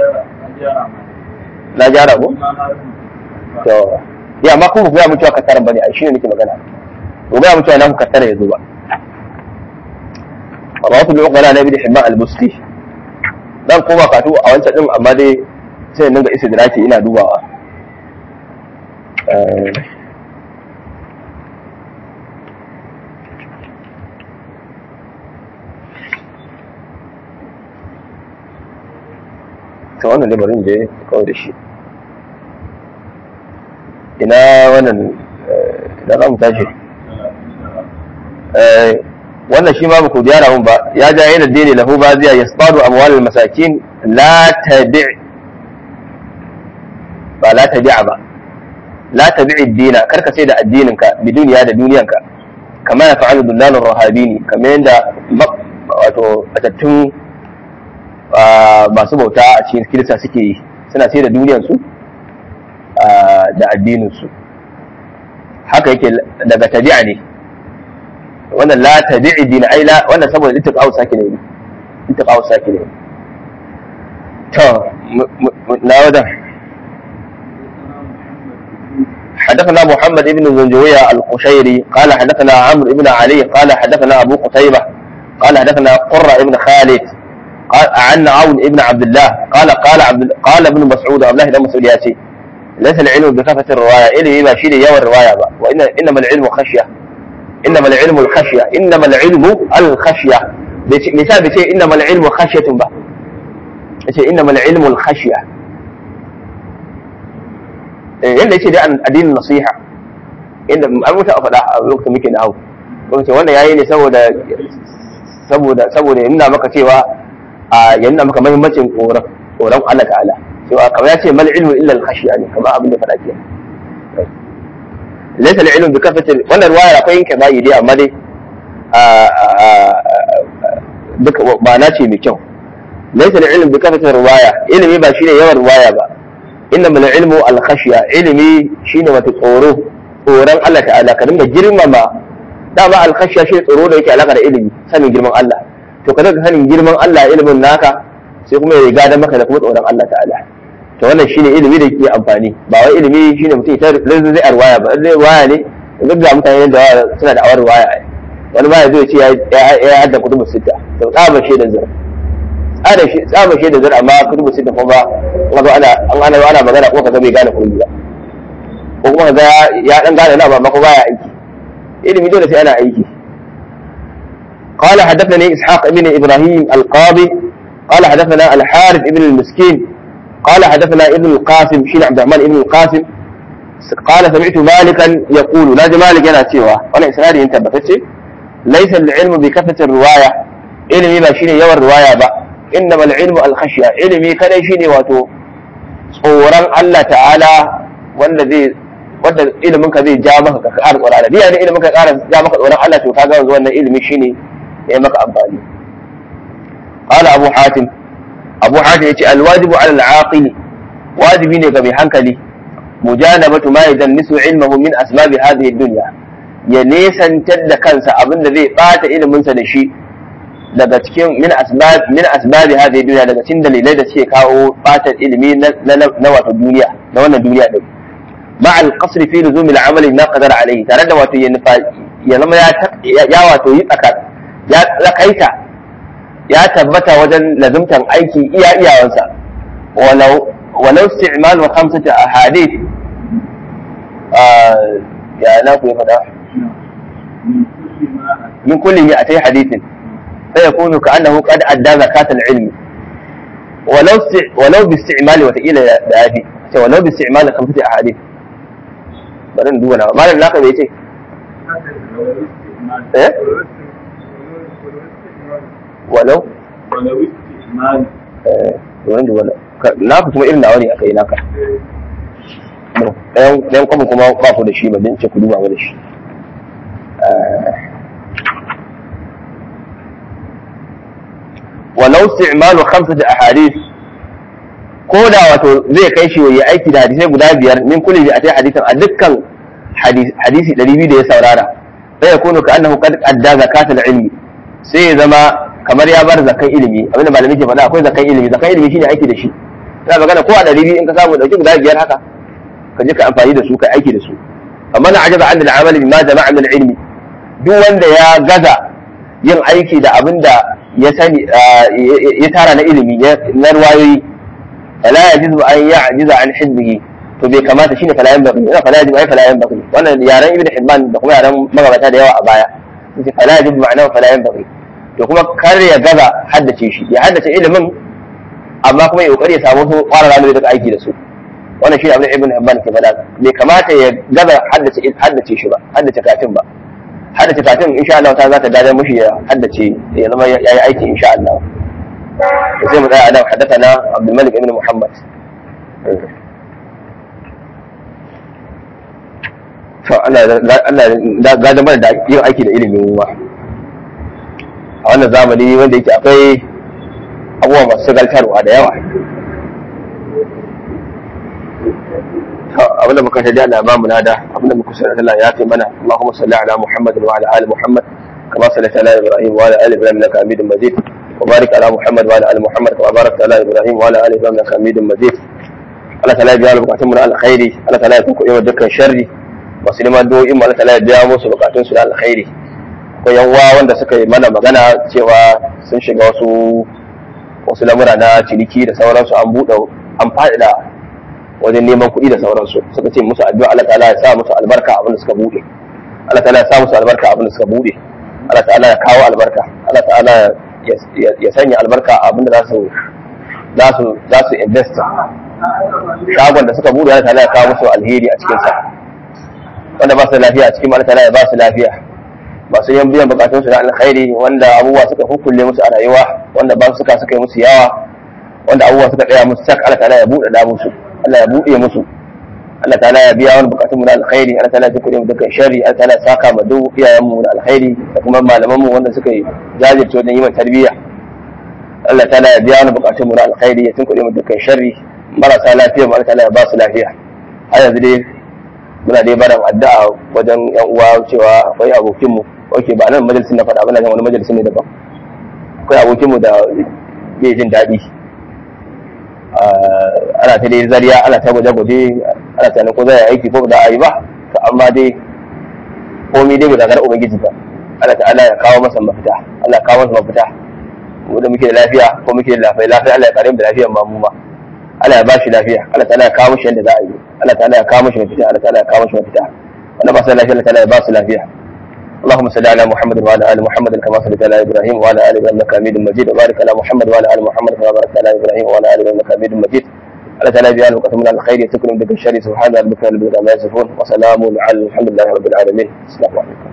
na gyara ko to ya amma kuma ga mu cewa kasaran bane ai shine nake magana ko ga mu cewa nan kasara yazo ba rawatul uqala na ibn hibban al-busti dan koma katu a wancan din amma dai sai nan ga istidraki ina dubawa ta wannan lamarin je kawai da shi ina wannan ina za mu tashi wannan shi ma ku gyara mun ba ya ja yana dini lahu ba ziya yasbadu amwal masakin la tabi' ba la tabi'a ba la tabi'i dina karka sai da addinin ka bi duniya da duniyanka kama ya fa'alu dullalur rahabini kamar yadda wato atattun masu bauta a cikin kirista suke yi suna sai da duniyansu da addininsu haka yake daga tabi'a ne wannan la tabi'i din ai la wannan saboda ittiqa'u saki ne ittiqa'u saki ne to na wada حدثنا محمد بن زنجوية القشيري قال حدثنا عمرو بن علي قال حدثنا أبو قتيبة قال حدثنا قرة بن خالد قال عن عون ابن عبد الله قال قال عبد قال ابن مسعود عبد الله بن مسعود ياتي ليس العلم بكثرة الرواية إلي ما شيء يوم الرواية بقى وإن إنما العلم خشية إنما العلم الخشية إنما العلم الخشية مثال بشيء إنما العلم خشية بقى بشيء إنما العلم الخشية yadda yace dai addinin nasiha inda an mutu a faɗa a lokacin muke na hau lokacin wannan yayi ne saboda saboda saboda ya nuna maka cewa a ya nuna maka muhimmancin tsoron tsoron Allah ta'ala cewa kamar ya ce mal ilmu illa al khashiya ne kamar abin da faɗa ke laysa al ilmu bi kafati wannan ruwaya akwai yanke bayi dai amma dai duka ba na ce mai kyau laysa al ilmu bi kafati ruwaya ilimi ba shine yawan ruwaya ba inna mal ilmu al khashiya ilimi shine wata tsoro tsoron Allah ta'ala ka dinga girmama dama al khashiya shi tsoro da yake alaka da ilimi sanin girman Allah to ka daga sanin girman Allah ilimin naka sai kuma ya riga da maka da kuma tsoron Allah ta'ala to wannan shine ilimi da yake amfani ba wai ilimi shine mutum ya lalle zai arwaya ba zai waya ne duk da mutane da suna da awar waya wani ba ya zo ya ce ya hadda kutubu sita to tsaba shi da zar tsaba shi tsaba shi da zar amma kutubu sita kuma ba kuma ana an ana ana magana ko kaga bai gane kutubu ba ko kuma kaga ya dan gane na ba amma ko baya aiki ilimi dole sai ana aiki قال حدثني إسحاق بن إبراهيم القاضي قال حدثنا الحارث بن المسكين قال حدثنا ابن القاسم شين عبد الرحمن ابن القاسم قال سمعت مالكا يقول ناجي مالك أنا سوى وأنا إسنادي أنت بفتشي ليس العلم بكثرة الرواية علمي ما شيني يوى الرواية با إنما العلم الخشية علمي كان شيني واتو tsoron Allah ta'ala wanda zai wanda ilimin ka zai ja maka ka ƙara tsoron Allah biya ne ilimin ka ƙara ja maka tsoron Allah to kaga yanzu wannan ilimi shine ya maka amfani qala abu hatim abu hatim yace alwajibu ala al-aqil wajibi ne ga mai hankali mujanabatu ma yadannisu ilmuhu min asbab hadhihi ad-dunya ya nesantar da kansa abinda zai bata ilimin sa da shi daga cikin min asbab min asbab hadhihi ad-dunya daga cikin dalilai da suke kawo bata ilimi na wato duniya na wannan duniya din مع القصر في لزوم العمل ما قدر عليه tare da wato ya nufa ya zama ya wato yi tsaka ya tsakaita ya tabbata wajen lazumtan aiki iya iyawansa walau walau isti'mal wa khamsati ahadith ya na ku fada min kulli mi'atay hadithin فيكون كأنه قد أدى زكاة العلم ولو ولو باستعمال وتقيل بآدي ولو باستعمال خمسة أحاديث bari in duba na malam naka bai ce eh walau ولو استعمال eh bari duba na ku kuma irin nawa ne akai naka ɗayan ɗayan kwamfu kuma ba ku da shi ba don ce ku duba mu da shi walau isti'malu khamsati ahadith ko da wato zai kai shi yayi aiki da hadisai guda biyar min kulli bi atai hadisan a dukkan hadisi 200 da ya saurara sai ya kunu ka annahu qad adda zakatul ilmi sai ya zama kamar ya bar zakan ilimi abinda malami ke faɗa akwai zakan ilimi zakan ilimi shine aiki da shi ina magana ko a ɗari in ka samu dauki guda biyar haka ka je ka amfani da su ka aiki da su amma na ajaba an al-amal bima jama'a min ilmi duk wanda ya gaza yin aiki da abinda ya sani ya tara na ilimi na ruwayoyi فلا يجوز أن يعجز عن حفظه to bai kamata shine falayan baki ina fala yajibu ai falayan baki wannan yaran ibnu hibban da kuma yaran magabata da yawa a baya sai fala yajibu ma'ana falayan baki to kuma kar ya gaza haddace shi ya haddace ilimin amma kuma ya kokari ya samu su fara ranar da aiki da su wannan shi abin ibn Hibban ke faɗa bai kamata ya gaza haddace haddace shi ba haddace kafin ba haddace kafin insha Allah ta za ta dade mushi ya haddace ya zama ya yi aiki insha Allah sai mu tsaya nan haddathana Abdul Malik ibn Muhammad to Allah Allah ga da mana da yin aiki da ilimin ruwa a wannan zamani wanda yake akwai abubuwa masu galtarwa da yawa abinda muka shaɗi Allah ba mu nada abinda muka shaɗi Allah ya fi mana Allahumma salli ala Muhammad wa ala ali Muhammad kama sallaita ala Ibrahim wa ala ali Ibrahim innaka Hamidum Majid wa barik ala Muhammad wa ala ali Muhammad kama barakta ala Ibrahim wa ala ali Ibrahim innaka Hamidum Majid Allah ta'ala ya biya bukatun mu na alkhairi Allah ta'ala ya tunkuɗe mu dukkan sharri masu neman do'in mu Allah ta'ala ya biya musu bukatun su na alkhairi akwai yanwa wanda suka yi mana magana cewa sun shiga wasu wasu lamura na ciniki da sauransu an buɗe an faɗaɗa wajen neman kuɗi da sauransu suka ce musu addu'a Allah ta'ala ya sa musu albarka abin da suka buɗe Allah ta'ala ya sa musu albarka abin da suka buɗe Allah ta'ala ya kawo albarka Allah ta'ala ya sanya albarka abin da za su za su za su invest shagon da suka buɗe Allah ta'ala ya kawo musu alheri a cikin sa wanda ba su lafiya a cikin Allah ta'ala ya ba su lafiya masu yan biyan bukatun su na alkhairi wanda abubuwa suka hukulle musu a rayuwa wanda ba suka suka yi musu yawa wanda abubuwa suka tsaya musu sak Allah ta'ala ya buɗe da musu Allah ya buɗe musu Allah ta'ala ya biya wani bukatun mu na alkhairi Allah ta'ala ya kuɗe mu dukkan sharri Allah ta'ala ya saka ma duk iyayen mu da alkhairi da kuma malaman mu wanda suka yi jajirce wajen yi mana tarbiyya Allah ta'ala ya biya wani bukatun mu na alkhairi ya tunkuɗe mu dukkan sharri marasa lafiya mu Allah ta'ala ya ba su lafiya har yanzu dai muna dai barin addu'a wajen yan uwa cewa akwai abokin mu oke ba nan majalisin na faɗa ba na wani majalisin ne daban akwai abokin mu da bai jin daɗi ana ta dai zariya ana ta gwaje-gwaje ana ta ko zai aiki ko da a yi ba to amma dai komai dai bai zagar ubangiji ba Allah ta'ala ya kawo masa mafita Allah ya kawo masa mafita mu da muke da lafiya ko muke da lafiya lafiya Allah ya kare mu da lafiyar ma mu ma Allah ya ba shi lafiya Allah ta'ala ya kawo mishi yadda za a yi Allah ta'ala ya kawo mishi mafita Allah ta'ala ya kawo mishi mafita wanda ba su lafiya Allah ta'ala ya ba su lafiya اللهم صل على محمد وعلى ال محمد كما صليت على ابراهيم وعلى ال ابراهيم انك حميد مجيد وبارك على محمد وعلى ال محمد كما باركت على ابراهيم وعلى ال ابراهيم انك حميد مجيد على تعالى بيان وقسم من الخير يتكلم بك الشر سبحان ربك رب العزه عما يصفون وسلام على الحمد لله رب العالمين السلام عليكم